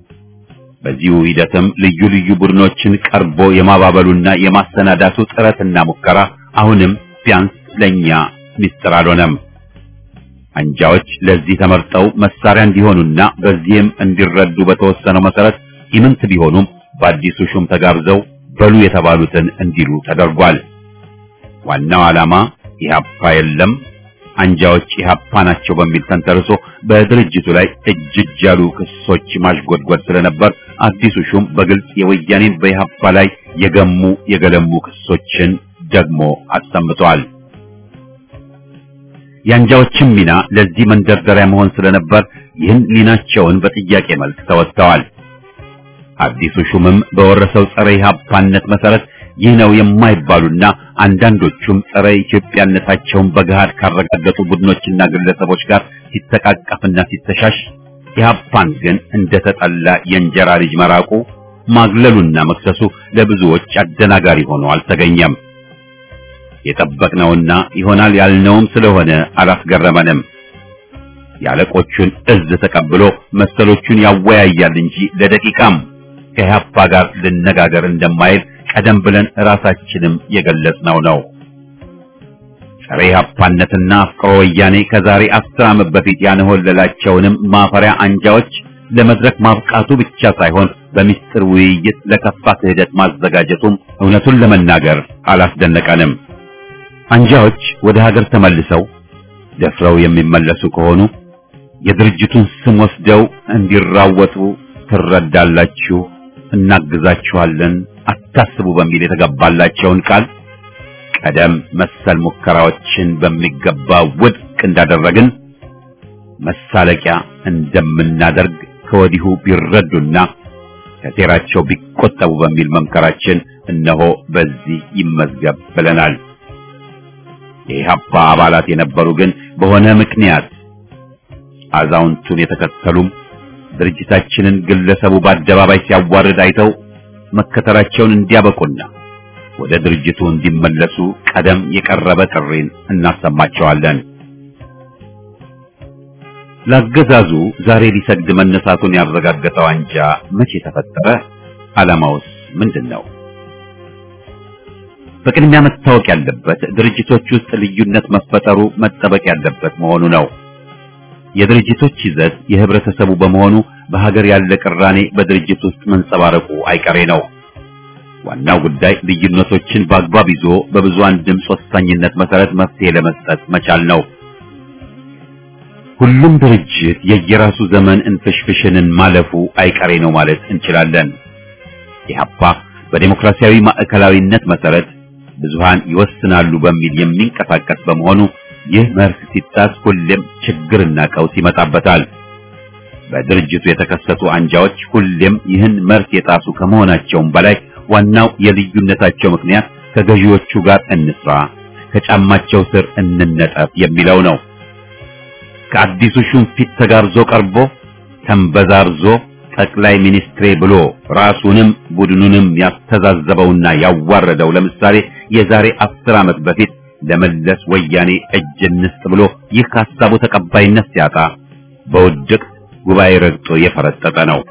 በዚሁ ሂደትም ልዩ ልዩ ቡድኖችን ቀርቦ የማባበሉና የማሰናዳቱ ጥረትና ሙከራ አሁንም ቢያንስ ለኛ ሚስጥር አልሆነም። አንጃዎች ለዚህ ተመርጠው መሳሪያ እንዲሆኑና በዚህም እንዲረዱ በተወሰነው መሰረት ኢምንት ቢሆኑም በአዲሱ ሹም ተጋብዘው በሉ የተባሉትን እንዲሉ ተደርጓል። ዋናው ዓላማ ኢህአፓ የለም አንጃዎች ኢህአፓ ናቸው በሚል ተንተርሶ በድርጅቱ ላይ እጅ እጅ ያሉ ክሶች ማሽጎድጎድ ስለነበር አዲሱ ሹም በግልጽ የወያኔን በኢህአፓ ላይ የገሙ የገለሙ ክሶችን ደግሞ አሰምተዋል። የአንጃዎችም ሚና ለዚህ መንደርደሪያ መሆን ስለነበር ይህን ሚናቸውን በጥያቄ መልክ ተወጥተዋል። አዲሱ ሹምም በወረሰው ጸረ ኢህአፓነት መሰረት ይህ ነው የማይባሉና አንዳንዶቹም ጸረ ኢትዮጵያነታቸውን በገሃድ ካረጋገጡ ቡድኖችና ግለሰቦች ጋር ሲተቃቀፍና ሲተሻሽ ኢህአፓን ግን እንደተጠላ የእንጀራ ልጅ መራቁ ማግለሉና መክሰሱ ለብዙዎች አደናጋሪ ሆኖ አልተገኘም። የጠበቅነውና ይሆናል ያልነውም ስለሆነ አላስገረመንም። የአለቆቹን እዝ ተቀብሎ መሰሎቹን ያወያያል እንጂ ለደቂቃም ከኢህአፓ ጋር ልነጋገር እንደማይል ቀደም ብለን ራሳችንም የገለጽነው ነው። ጸረ ኢህአፓነትና አፍቅሮ ወያኔ ከዛሬ አስር ዓመት በፊት ያንሆለላቸውንም ማፈሪያ አንጃዎች ለመድረክ ማብቃቱ ብቻ ሳይሆን በሚስጥር ውይይት ለከፋ ክህደት ማዘጋጀቱም እውነቱን ለመናገር አላስደነቀንም። አንጃዎች ወደ ሀገር ተመልሰው ደፍረው የሚመለሱ ከሆኑ የድርጅቱን ስም ወስደው እንዲራወጡ ትረዳላችሁ፣ እናግዛችኋለን፣ አታስቡ በሚል የተገባላቸውን ቃል ቀደም መሰል ሙከራዎችን በሚገባ ውድቅ እንዳደረግን መሳለቂያ እንደምናደርግ ከወዲሁ ቢረዱና ከሴራቸው ቢቆጠቡ በሚል መምከራችን እነሆ በዚህ ይመዝገብ ብለናል። የኢህአፓ አባላት የነበሩ ግን በሆነ ምክንያት አዛውንቱን የተከተሉም ድርጅታችንን ግለሰቡ በአደባባይ ሲያዋርድ አይተው መከተላቸውን እንዲያበቁና ወደ ድርጅቱ እንዲመለሱ ቀደም የቀረበ ጥሪን እናሰማቸዋለን። ለአገዛዙ ዛሬ ሊሰግድ መነሳቱን ያረጋገጠው አንጃ መቼ ተፈጠረ? ዓላማውስ ምንድን ነው? በቅድሚያ መታወቅ ያለበት ድርጅቶች ውስጥ ልዩነት መፈጠሩ መጠበቅ ያለበት መሆኑ ነው። የድርጅቶች ይዘት የህብረተሰቡ በመሆኑ በሀገር ያለ ቅራኔ በድርጅት ውስጥ መንጸባረቁ አይቀሬ ነው። ዋናው ጉዳይ ልዩነቶችን በአግባብ ይዞ በብዙሃን ድምፅ ወሳኝነት መሰረት መፍትሄ ለመስጠት መቻል ነው። ሁሉም ድርጅት የየራሱ ዘመን እንፍሽፍሽንን ማለፉ አይቀሬ ነው ማለት እንችላለን። ኢህአፓ በዴሞክራሲያዊ ማዕከላዊነት መሰረት ብዙሃን ይወስናሉ በሚል የሚንቀሳቀስ በመሆኑ ይህ መርህ ሲጣስ ሁሌም ችግርና ቀውስ ይመጣበታል። በድርጅቱ የተከሰቱ አንጃዎች ሁሌም ይህን መርህ የጣሱ ከመሆናቸውም በላይ ዋናው የልዩነታቸው ምክንያት ከገዢዎቹ ጋር እንስራ፣ ከጫማቸው ስር እንነጠፍ የሚለው ነው። ከአዲሱ ሹም ፊት ተጋብዞ ቀርቦ ተንበዛርዞ ጠቅላይ ሚኒስትሬ ብሎ ራሱንም ቡድኑንም ያስተዛዘበውና ያዋረደው ለምሳሌ የዛሬ አስር ዓመት በፊት ለመለስ ወያኔ እጅ እንስጥ ብሎ ይህ ከሀሳቡ ተቀባይነት ሲያጣ በውድቅ ጉባኤ ረግጦ የፈረጠጠ ነው።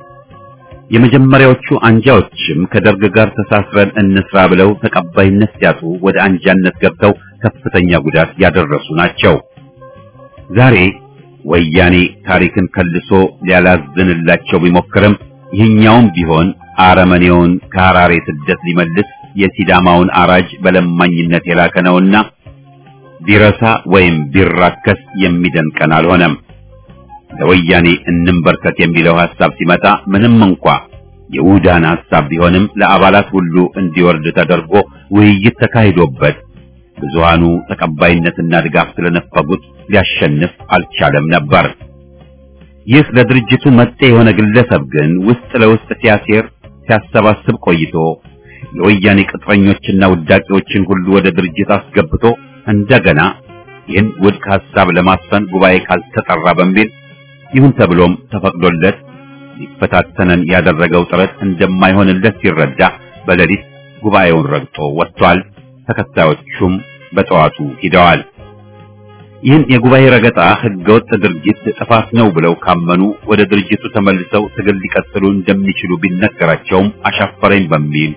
የመጀመሪያዎቹ አንጃዎችም ከደርግ ጋር ተሳስረን እንስራ ብለው ተቀባይነት ሲያጡ ወደ አንጃነት ገብተው ከፍተኛ ጉዳት ያደረሱ ናቸው። ዛሬ ወያኔ ታሪክን ከልሶ ሊያላዝንላቸው ቢሞክርም ይህኛውም ቢሆን አረመኔውን ከሐራሬ ስደት ሊመልስ የሲዳማውን አራጅ በለማኝነት የላከ ነውና ቢረሳ ወይም ቢራከስ የሚደንቀን አልሆነም። ለወያኔ እንንበርከት የሚለው ሐሳብ ሲመጣ ምንም እንኳ የውዳን ሐሳብ ቢሆንም ለአባላት ሁሉ እንዲወርድ ተደርጎ ውይይት ተካሂዶበት ብዙሃኑ ተቀባይነትና ድጋፍ ስለነፈጉት ሊያሸንፍ አልቻለም ነበር። ይህ ለድርጅቱ መጤ የሆነ ግለሰብ ግን ውስጥ ለውስጥ ሲያሴር ሲያሰባስብ ቆይቶ የወያኔ ቅጥረኞችና ውዳቂዎችን ሁሉ ወደ ድርጅት አስገብቶ እንደገና ይህን ውድቅ ሐሳብ ለማስፈን ጉባኤ ካልተጠራ በሚል ይሁን ተብሎም ተፈቅዶለት ሊፈታተነን ያደረገው ጥረት እንደማይሆንለት ሲረዳ በሌሊት ጉባኤውን ረግጦ ወጥቷል። ተከታዮቹም በጠዋቱ ሂደዋል። ይህን የጉባኤ ረገጣ ህገወጥ ድርጊት ጥፋት ነው ብለው ካመኑ ወደ ድርጅቱ ተመልሰው ትግል ሊቀጥሉ እንደሚችሉ ቢነገራቸውም አሻፈረኝ በሚል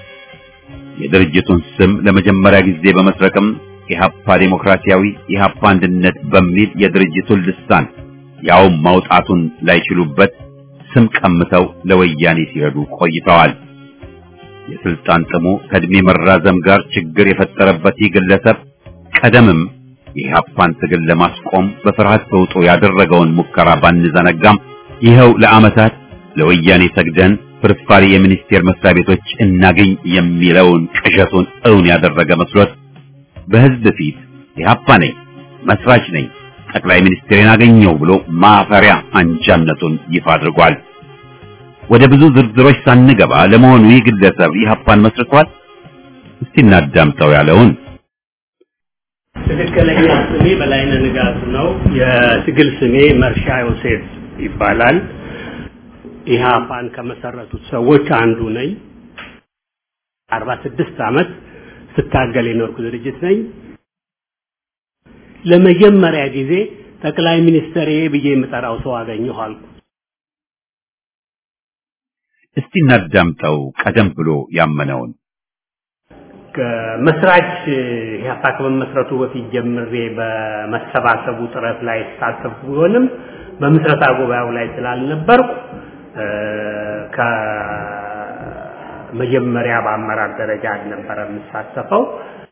የድርጅቱን ስም ለመጀመሪያ ጊዜ በመስረቅም ኢህአፓ ዴሞክራሲያዊ ኢህአፓ አንድነት በሚል የድርጅቱን ልሳን ያውም ማውጣቱን ላይችሉበት ስም ቀምተው ለወያኔ ሲረዱ ቆይተዋል። የስልጣን ጥሙ ከእድሜ መራዘም ጋር ችግር የፈጠረበት ይህ ግለሰብ ቀደምም የኢህአፓን ትግል ለማስቆም በፍርሃት ተውጦ ያደረገውን ሙከራ ባንዘነጋም ይኸው ለዓመታት ለወያኔ ሰግደን ፍርፋሪ የሚኒስቴር መስሪያ ቤቶች እናገኝ የሚለውን ቅዠቱን እውን ያደረገ መስሎት በህዝብ ፊት ኢህአፓ ነኝ፣ መስራች ነኝ፣ ጠቅላይ ሚኒስትሬን አገኘው ብሎ ማፈሪያ አንጃነቱን ይፋ አድርጓል። ወደ ብዙ ዝርዝሮች ሳንገባ ለመሆኑ ይህ ግለሰብ ኢህአፓን መስርቷል? እስቲ እናዳምጠው ያለውን ትክክለኛ ስሜ በላይነህ ንጋቱ ነው። የትግል ስሜ መርሻ ዮሴፍ ይባላል። ኢህአፓን ከመሰረቱት ሰዎች አንዱ ነኝ። አርባ ስድስት ዓመት ስታገል የኖርኩ ድርጅት ነኝ። ለመጀመሪያ ጊዜ ጠቅላይ ሚኒስትር ብዬ የምጠራው ሰው አገኘሁ አልኩ። እስቲ እናዳምጠው ቀደም ብሎ ያመነውን መስራች ኢህአፓ ከመመስረቱ በፊት ጀምሬ በመሰባሰቡ ጥረት ላይ ተሳተፍኩ ቢሆንም በምስረታ ጉባኤው ላይ ስላልነበርኩ ከመጀመሪያ በአመራር ደረጃ አልነበረ የምሳተፈው።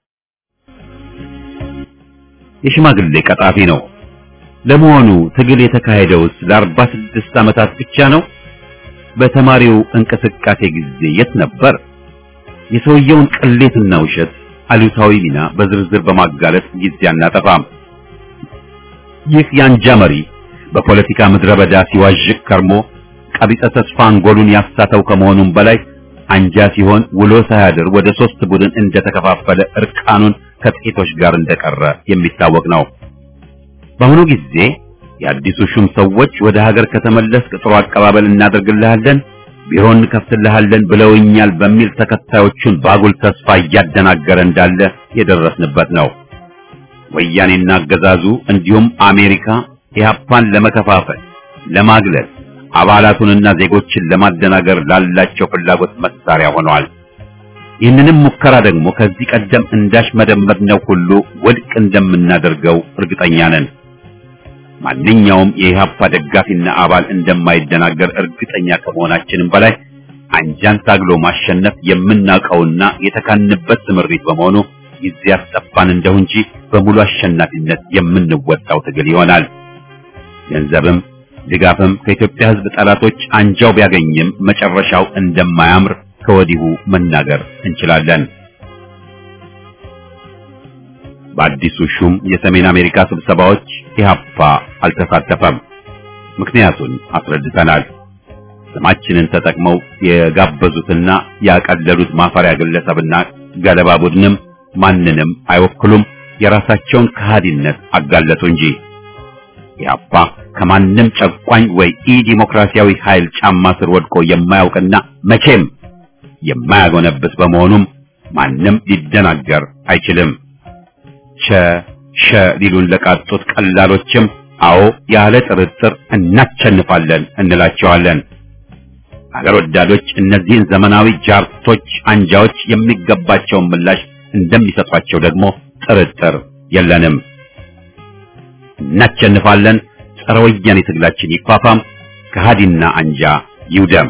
የሽማግሌ ቀጣፊ ነው። ለመሆኑ ትግል የተካሄደውስ ለአርባ ስድስት ዓመታት ብቻ ነው? በተማሪው እንቅስቃሴ ጊዜ የት ነበር? የሰውየውን ቅሌትና ውሸት አሉታዊ ሚና በዝርዝር በማጋለጥ ጊዜ አናጠፋም። ይህ የአንጃ መሪ በፖለቲካ ምድረ በዳ ሲዋዥቅ ከርሞ ቀቢጸ ተስፋ አንጎሉን ያሳተው ከመሆኑም በላይ አንጃ ሲሆን ውሎ ሳያድር ወደ ሶስት ቡድን እንደተከፋፈለ እርቃኑን ከጥቂቶች ጋር እንደቀረ የሚታወቅ ነው። በአሁኑ ጊዜ የአዲሱ ሹም ሰዎች ወደ ሀገር ከተመለስክ ጥሩ አቀባበል እናደርግልሃለን፣ ቢሮ እንከፍትልሃለን ብለውኛል በሚል ተከታዮቹን ባጉል ተስፋ እያደናገረ እንዳለ የደረስንበት ነው። ወያኔና አገዛዙ እንዲሁም አሜሪካ ኢህአፓን ለመከፋፈል፣ ለማግለል አባላቱንና ዜጎችን ለማደናገር ላላቸው ፍላጎት መሳሪያ ሆነዋል። ይህንንም ሙከራ ደግሞ ከዚህ ቀደም እንዳሽመደመድነው ሁሉ ውድቅ እንደምናደርገው እርግጠኛ ነን። ማንኛውም የኢህአፓ ደጋፊና አባል እንደማይደናገር እርግጠኛ ከመሆናችንም በላይ አንጃን ታግሎ ማሸነፍ የምናውቀውና የተካንበት ስምሪት በመሆኑ ጊዜ ያስጠፋን እንደው እንጂ በሙሉ አሸናፊነት የምንወጣው ትግል ይሆናል። ገንዘብም ድጋፍም ከኢትዮጵያ ሕዝብ ጠላቶች አንጃው ቢያገኝም መጨረሻው እንደማያምር ከወዲሁ መናገር እንችላለን። በአዲሱ ሹም የሰሜን አሜሪካ ስብሰባዎች ኢህአፓ አልተሳተፈም። ምክንያቱን አስረድተናል። ስማችንን ተጠቅመው የጋበዙትና ያቀለሉት ማፈሪያ ግለሰብና ገለባ ቡድንም ማንንም አይወክሉም። የራሳቸውን ከሃዲነት አጋለጡ እንጂ ኢህአፓ ከማንም ጨቋኝ ወይ ኢ ዲሞክራሲያዊ ኃይል ጫማ ስር ወድቆ የማያውቅና መቼም የማያጎነብስ በመሆኑም ማንም ሊደናገር አይችልም። ቸ ሸ ሊሉን ለቃጡት ቀላሎችም አዎ ያለ ጥርጥር እናቸንፋለን እንላቸዋለን። አገር ወዳዶች እነዚህን ዘመናዊ ጃርቶች አንጃዎች የሚገባቸውን ምላሽ እንደሚሰጧቸው ደግሞ ጥርጥር የለንም። እናቸንፋለን። ጸረ ወያኔ ትግላችን ይፋፋም፣ ከሃዲና አንጃ ይውደም።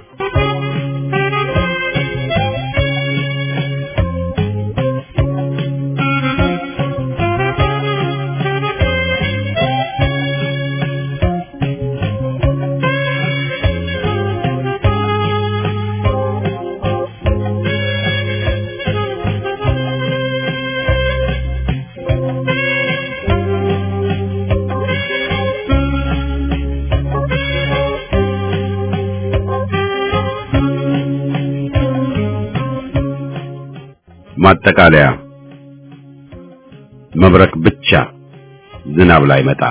ማጠቃለያ መብረቅ ብቻ ዝናብ ላይ መጣ።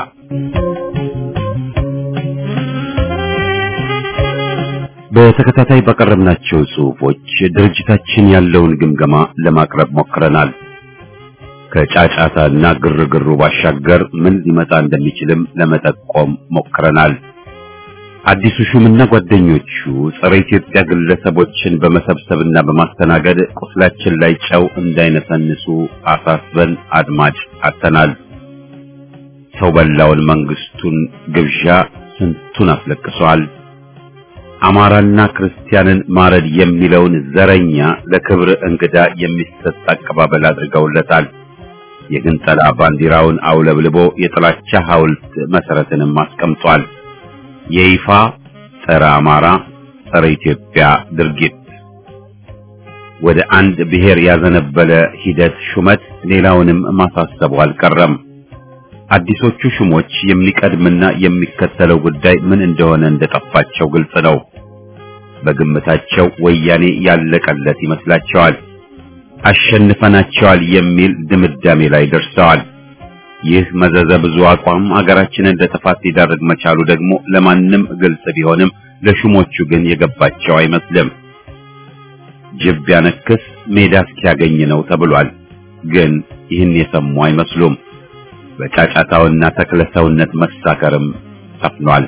በተከታታይ ባቀረብናቸው ጽሑፎች ድርጅታችን ያለውን ግምገማ ለማቅረብ ሞክረናል። ከጫጫታና ግርግሩ ባሻገር ምን ሊመጣ እንደሚችልም ለመጠቆም ሞክረናል። አዲሱ ሹምና ጓደኞቹ ጸረ ኢትዮጵያ ግለሰቦችን በመሰብሰብና በማስተናገድ ቁስላችን ላይ ጨው እንዳይነሰንሱ አሳስበን አድማጭ አጥተናል። ሰው በላውን መንግስቱን ግብዣ ስንቱን አስለቅሷል። አማራና ክርስቲያንን ማረድ የሚለውን ዘረኛ ለክብር እንግዳ የሚሰጥ አቀባበል አድርገውለታል። የግንጠላ ባንዲራውን አውለብልቦ የጥላቻ ሐውልት መሰረትንም አስቀምጧል። የይፋ ጸረ አማራ ጸረ ኢትዮጵያ ድርጊት ወደ አንድ ብሔር ያዘነበለ ሂደት ሹመት ሌላውንም ማሳሰቡ አልቀረም። አዲሶቹ ሹሞች የሚቀድምና የሚከተለው ጉዳይ ምን እንደሆነ እንደጠፋቸው ግልጽ ነው። በግምታቸው ወያኔ ያለቀለት ይመስላቸዋል። አሸንፈናቸዋል የሚል ድምዳሜ ላይ ደርሰዋል። ይህ መዘዘ ብዙ አቋም አገራችንን ለጥፋት ሊዳርግ መቻሉ ደግሞ ለማንም ግልጽ ቢሆንም ለሹሞቹ ግን የገባቸው አይመስልም። ጅብ ቢያነክስ ሜዳ እስኪያገኝ ነው ተብሏል። ግን ይህን የሰሙ አይመስሉም። በጫጫታውና ተክለሰውነት መሳከርም ሰፍኗል።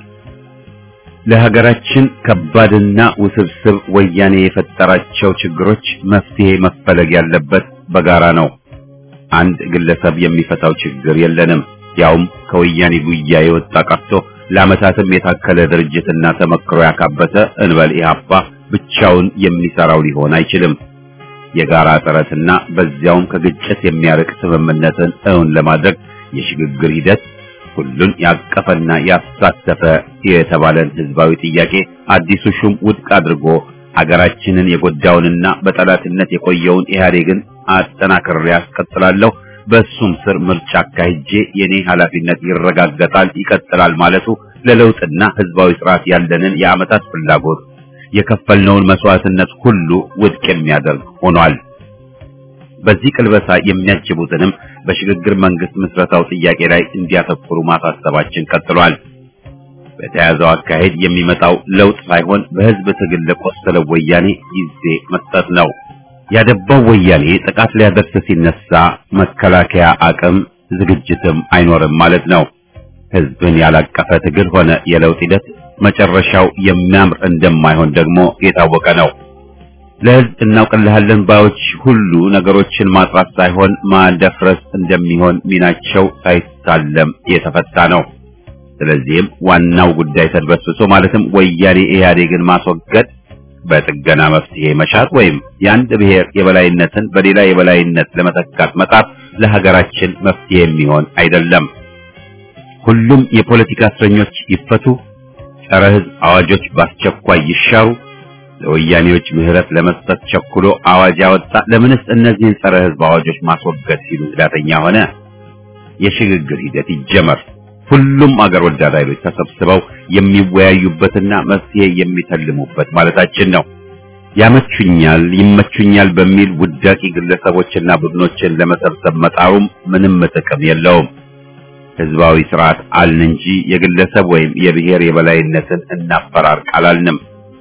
ለሀገራችን ከባድና ውስብስብ ወያኔ የፈጠራቸው ችግሮች መፍትሄ መፈለግ ያለበት በጋራ ነው። አንድ ግለሰብ የሚፈታው ችግር የለንም። ያውም ከወያኔ ጉያ የወጣ ቀርቶ ለዓመታትም የታከለ ድርጅትና ተመክሮ ያካበተ እንበል ኢህአፓ ብቻውን የሚሰራው ሊሆን አይችልም። የጋራ ጥረትና በዚያውም ከግጭት የሚያርቅ ስምምነትን እውን ለማድረግ የሽግግር ሂደት ሁሉን ያቀፈና ያሳተፈ የተባለን ህዝባዊ ጥያቄ አዲሱ ሹም ውድቅ አድርጎ ሀገራችንን የጎዳውንና በጠላትነት የቆየውን ኢህአዴግን አጠናክሬ ያስቀጥላለሁ፣ በሱም ስር ምርጫ አካሂጄ የኔ ኃላፊነት ይረጋገጣል፣ ይቀጥላል ማለቱ ለለውጥና ህዝባዊ ስርዓት ያለንን የዓመታት ፍላጎት የከፈልነውን መስዋዕትነት ሁሉ ውድቅ የሚያደርግ ሆኗል። በዚህ ቅልበሳ የሚያጅቡትንም በሽግግር መንግስት ምስረታው ጥያቄ ላይ እንዲያተኩሩ ማሳሰባችን ቀጥሏል። በተያዘው አካሄድ የሚመጣው ለውጥ ሳይሆን በህዝብ ትግል ለቆሰለው ወያኔ ጊዜ መስጠት ነው። ያደባው ወያኔ ጥቃት ሊያደርስ ሲነሳ መከላከያ አቅም ዝግጅትም አይኖርም ማለት ነው። ህዝብን ያላቀፈ ትግል ሆነ የለውጥ ሂደት መጨረሻው የሚያምር እንደማይሆን ደግሞ የታወቀ ነው። ለህዝብ እናውቅልሃለን ባዮች ሁሉ ነገሮችን ማጥራት ሳይሆን ማደፍረስ እንደሚሆን ሚናቸው ሳይታለም የተፈታ ነው። ስለዚህም ዋናው ጉዳይ ተድበስብሶ ማለትም ወያኔ ኢህአዴግን ማስወገድ በጥገና መፍትሄ መሻት ወይም የአንድ ብሔር የበላይነትን በሌላ የበላይነት ለመተካት መጣር ለሀገራችን መፍትሄ የሚሆን አይደለም። ሁሉም የፖለቲካ እስረኞች ይፈቱ፣ ጸረ ህዝብ አዋጆች በአስቸኳይ ይሻሩ፣ ለወያኔዎች ምህረት ለመስጠት ቸኩሎ አዋጅ ያወጣ ለምንስ እነዚህን ጸረ ህዝብ አዋጆች ማስወገድ ሲሉ ህዳተኛ ሆነ? የሽግግር ሂደት ይጀመር። ሁሉም አገር ወዳድ ኃይሎች ተሰብስበው የሚወያዩበትና መፍትሄ የሚተልሙበት ማለታችን ነው። ያመቹኛል፣ ይመቹኛል በሚል ውዳቂ ግለሰቦችና ቡድኖችን ለመሰብሰብ መጣሩም ምንም ጥቅም የለውም። ህዝባዊ ስርዓት አልን እንጂ የግለሰብ ወይም የብሔር የበላይነትን እናፈራርቅ አላልንም።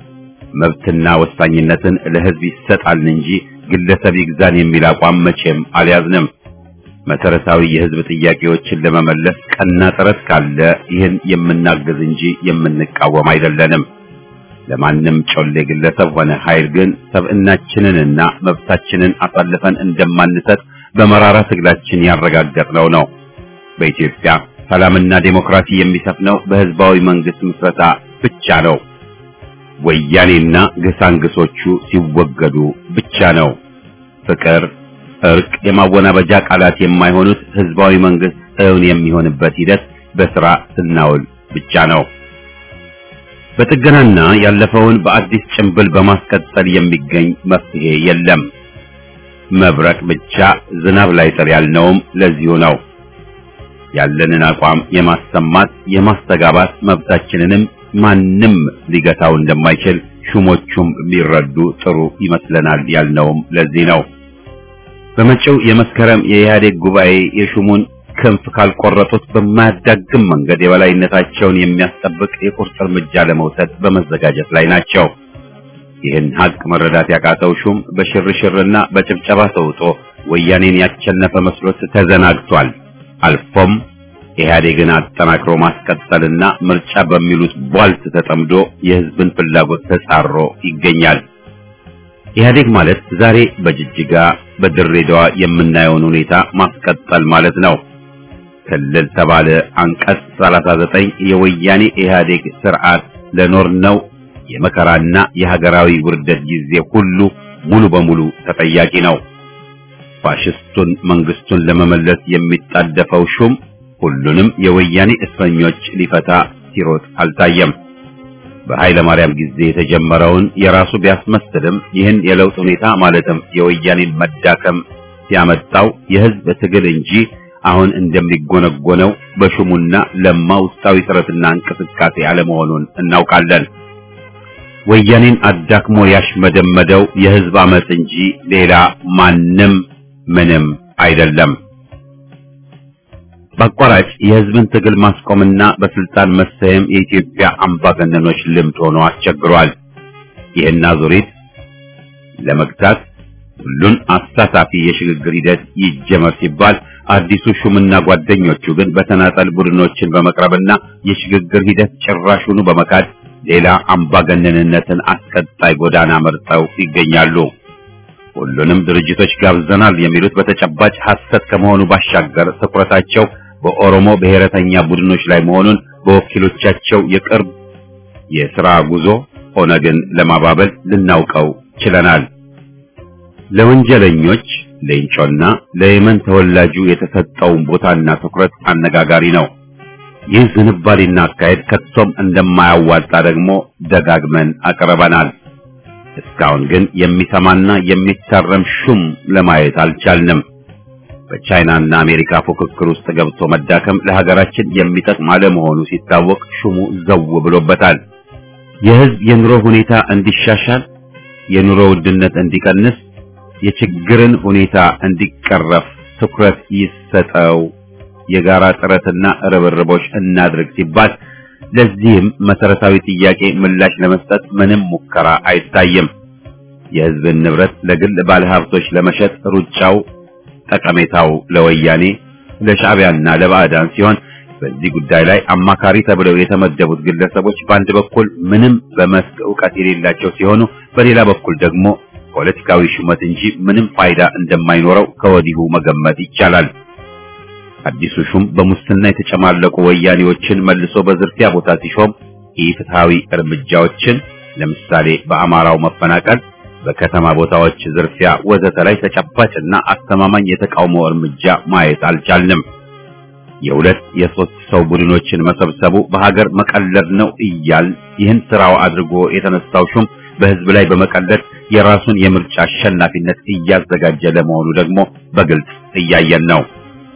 መብትና ወሳኝነትን ለህዝብ ይሰጣልን እንጂ ግለሰብ ይግዛን የሚል አቋም መቼም አልያዝንም። መሰረታዊ የህዝብ ጥያቄዎችን ለመመለስ ቀና ጥረት ካለ ይህን የምናግዝ እንጂ የምንቃወም አይደለንም። ለማንም ጮሌ ግለሰብ ሆነ ኃይል ግን ሰብዕናችንንና መብታችንን አሳልፈን እንደማንሰጥ በመራራ ትግላችን ያረጋገጥነው ነው። በኢትዮጵያ ሰላምና ዴሞክራሲ የሚሰፍነው በህዝባዊ መንግስት ምስረታ ብቻ ነው። ወያኔና ግሳንግሶቹ ሲወገዱ ብቻ ነው። ፍቅር፣ እርቅ፣ የማወናበጃ ቃላት የማይሆኑት ህዝባዊ መንግስት እውን የሚሆንበት ሂደት በስራ ስናውል ብቻ ነው። በጥገናና ያለፈውን በአዲስ ጭንብል በማስቀጠል የሚገኝ መፍትሄ የለም። መብረቅ ብቻ ዝናብ ላይ ጥር ያልነውም ለዚሁ ነው። ያለንን አቋም የማሰማት የማስተጋባት መብታችንንም ማንም ሊገታው እንደማይችል ሹሞቹም ሊረዱ ጥሩ ይመስለናል ያልነውም ለዚህ ነው። በመጪው የመስከረም የኢህአዴግ ጉባኤ የሹሙን ክንፍ ካልቆረጡት በማያዳግም መንገድ የበላይነታቸውን የሚያስጠብቅ የቁርጥ እርምጃ ለመውሰድ በመዘጋጀት ላይ ናቸው። ይህን ሀቅ መረዳት ያቃተው ሹም በሽርሽርና በጭብጨባ ተውጦ ወያኔን ያቸነፈ መስሎት ተዘናግቷል። አልፎም ኢህአዴግን አጠናክሮ ማስቀጠልና ምርጫ በሚሉት ቧልት ተጠምዶ የህዝብን ፍላጎት ተጻሮ ይገኛል። ኢህአዴግ ማለት ዛሬ በጅጅጋ በድሬዳዋ የምናየውን ሁኔታ ማስቀጠል ማለት ነው። ክልል ተባለ አንቀጽ 39 የወያኔ ኢህአዴግ ስርዓት ለኖርነው የመከራና የሀገራዊ ውርደት ጊዜ ሁሉ ሙሉ በሙሉ ተጠያቂ ነው። ፋሽስቱን መንግስቱን ለመመለስ የሚጣደፈው ሹም ሁሉንም የወያኔ እስረኞች ሊፈታ ሲሮጥ አልታየም። በኃይለ ማርያም ጊዜ የተጀመረውን የራሱ ቢያስመስልም ይህን የለውጥ ሁኔታ ማለትም የወያኔን መዳከም ሲያመጣው የህዝብ ትግል እንጂ አሁን እንደሚጎነጎነው በሹሙና ለማ ውስጣዊ ጥረትና እንቅስቃሴ አለመሆኑን እናውቃለን። ወያኔን አዳክሞ ያሽመደመደው የህዝብ አመጽ እንጂ ሌላ ማንም ምንም አይደለም። በአቋራጭ የህዝብን ትግል ማስቆምና በስልጣን መሰየም የኢትዮጵያ አምባገነኖች ልምድ ሆኖ አስቸግሯል። ይህን አዙሪት ለመግታት ሁሉን አሳታፊ የሽግግር ሂደት ይጀመር ሲባል አዲሱ ሹምና ጓደኞቹ ግን በተናጠል ቡድኖችን በመቅረብና የሽግግር ሂደት ጭራሹኑ በመካድ ሌላ አምባገነንነትን አስቀጣይ ጎዳና መርጠው ይገኛሉ። ሁሉንም ድርጅቶች ጋብዘናል የሚሉት በተጨባጭ ሐሰት ከመሆኑ ባሻገር ትኩረታቸው በኦሮሞ ብሔረተኛ ቡድኖች ላይ መሆኑን በወኪሎቻቸው የቅርብ የሥራ ጉዞ ኦነግን ለማባበል ልናውቀው ችለናል። ለወንጀለኞች ሌንጮና ለየመን ተወላጁ የተሰጠውን ቦታና ትኩረት አነጋጋሪ ነው። ይህ ዝንባሌና አካሄድ ከቶም እንደማያዋጣ ደግሞ ደጋግመን አቅርበናል። እስካሁን ግን የሚሰማና የሚታረም ሹም ለማየት አልቻልንም። በቻይናና አሜሪካ ፉክክር ውስጥ ገብቶ መዳከም ለሀገራችን የሚጠቅም አለመሆኑ ሲታወቅ ሹሙ ዘው ብሎበታል። የሕዝብ የኑሮ ሁኔታ እንዲሻሻል፣ የኑሮ ውድነት እንዲቀንስ፣ የችግርን ሁኔታ እንዲቀረፍ ትኩረት ይሰጠው፣ የጋራ ጥረትና ርብርቦች እናድርግ ሲባል ለዚህም መሰረታዊ ጥያቄ ምላሽ ለመስጠት ምንም ሙከራ አይታይም። የሕዝብን ንብረት ለግል ባለሀብቶች ለመሸጥ ሩጫው ጠቀሜታው ለወያኔ ለሻዕቢያና ለባዕዳን ሲሆን በዚህ ጉዳይ ላይ አማካሪ ተብለው የተመደቡት ግለሰቦች በአንድ በኩል ምንም በመስክ ዕውቀት የሌላቸው ሲሆኑ፣ በሌላ በኩል ደግሞ ፖለቲካዊ ሹመት እንጂ ምንም ፋይዳ እንደማይኖረው ከወዲሁ መገመት ይቻላል። አዲሱ ሹም በሙስና የተጨማለቁ ወያኔዎችን መልሶ በዝርፊያ ቦታ ሲሾም ኢፍትሐዊ እርምጃዎችን ለምሳሌ በአማራው መፈናቀል፣ በከተማ ቦታዎች ዝርፊያ ወዘተ ላይ ተጨባጭና አስተማማኝ የተቃውሞ እርምጃ ማየት አልቻልንም። የሁለት የሶስት ሰው ቡድኖችን መሰብሰቡ በሀገር መቀለድ ነው እያል ይህን ስራው አድርጎ የተነሳው ሹም በህዝብ ላይ በመቀለድ የራሱን የምርጫ አሸናፊነት እያዘጋጀ ለመሆኑ ደግሞ በግልጽ እያየን ነው።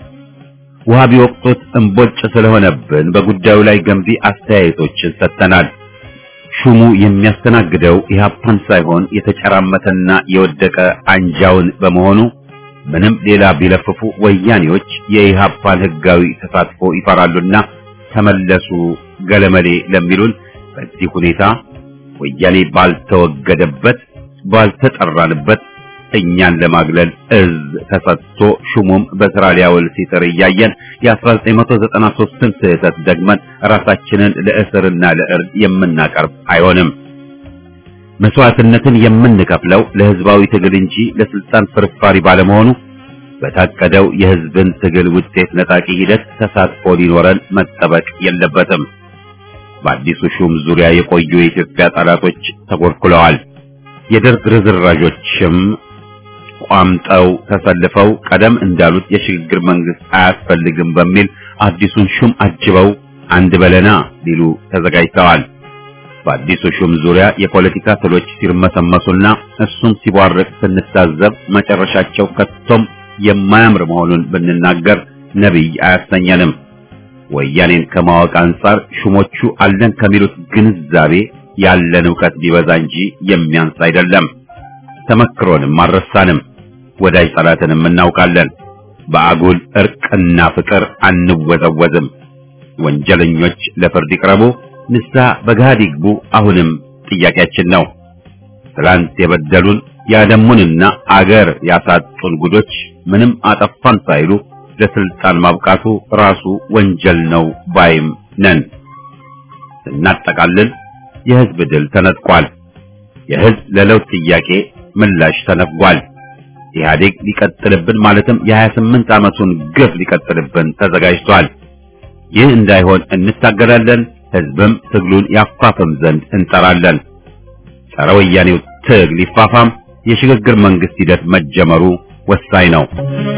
ውሃ ቢወቅጡት እምቦጭ ስለሆነብን በጉዳዩ ላይ ገንቢ አስተያየቶችን ሰጥተናል። ሹሙ የሚያስተናግደው ኢህአፓን ሳይሆን የተጨራመተና የወደቀ አንጃውን በመሆኑ ምንም ሌላ ቢለፍፉ ወያኔዎች የኢህአፓን ህጋዊ ተሳትፎ ይፈራሉና ተመለሱ ገለመሌ ለሚሉን በዚህ ሁኔታ ወያኔ ባልተወገደበት ባልተጠራንበት እኛን ለማግለል እዝ ተሰጥቶ ሹሙም በስራ ሊያውል ሲጥር እያየን የ1993ን ስህተት ደግመን ራሳችንን ለእስርና ለእርድ የምናቀርብ አይሆንም። መስዋዕትነትን የምንከፍለው ለህዝባዊ ትግል እንጂ ለስልጣን ፍርፋሪ ባለመሆኑ በታቀደው የህዝብን ትግል ውጤት ነጣቂ ሂደት ተሳትፎ ሊኖረን መጠበቅ የለበትም። በአዲሱ ሹም ዙሪያ የቆዩ የኢትዮጵያ ጠላቶች ተኮልኩለዋል። የደርግ ርዝራዦችም ቋምጠው ተሰልፈው ቀደም እንዳሉት የሽግግር መንግስት አያስፈልግም በሚል አዲሱን ሹም አጅበው አንድ በለና ሊሉ ተዘጋጅተዋል። በአዲሱ ሹም ዙሪያ የፖለቲካ ትሎች ሲርመሰመሱና እሱም ሲቧርቅ ስንታዘብ መጨረሻቸው ከቶም የማያምር መሆኑን ብንናገር ነቢይ አያሰኘንም። ወያኔን ከማወቅ አንጻር ሹሞቹ አለን ከሚሉት ግንዛቤ ያለን ዕውቀት ቢበዛ እንጂ የሚያንስ አይደለም። ተመክሮንም አልረሳንም። ወዳጅ ጠላትንም እናውቃለን። በአጉል እርቅና ፍቅር አንወዘወዝም። ወንጀለኞች ለፍርድ ይቅረቡ፣ ንስሐ በገሃድ ይግቡ አሁንም ጥያቄያችን ነው። ትላንት የበደሉን ያደሙንና አገር ያሳጡን ጉዶች ምንም አጠፋን ሳይሉ ለስልጣን ማብቃቱ ራሱ ወንጀል ነው ባይም ነን። ስናጠቃልል የህዝብ ድል ተነጥቋል። የህዝብ ለለውጥ ጥያቄ ምላሽ ተነፍጓል። ኢህአዴግ ሊቀጥልብን ማለትም የ28 ዓመቱን ግፍ ሊቀጥልብን ተዘጋጅቷል። ይህ እንዳይሆን እንታገላለን። ህዝብም ትግሉን ያፋፍም ዘንድ እንጠራለን። ጸረ ወያኔው ትግል ይፋፋም። የሽግግር መንግስት ሂደት መጀመሩ ወሳኝ ነው።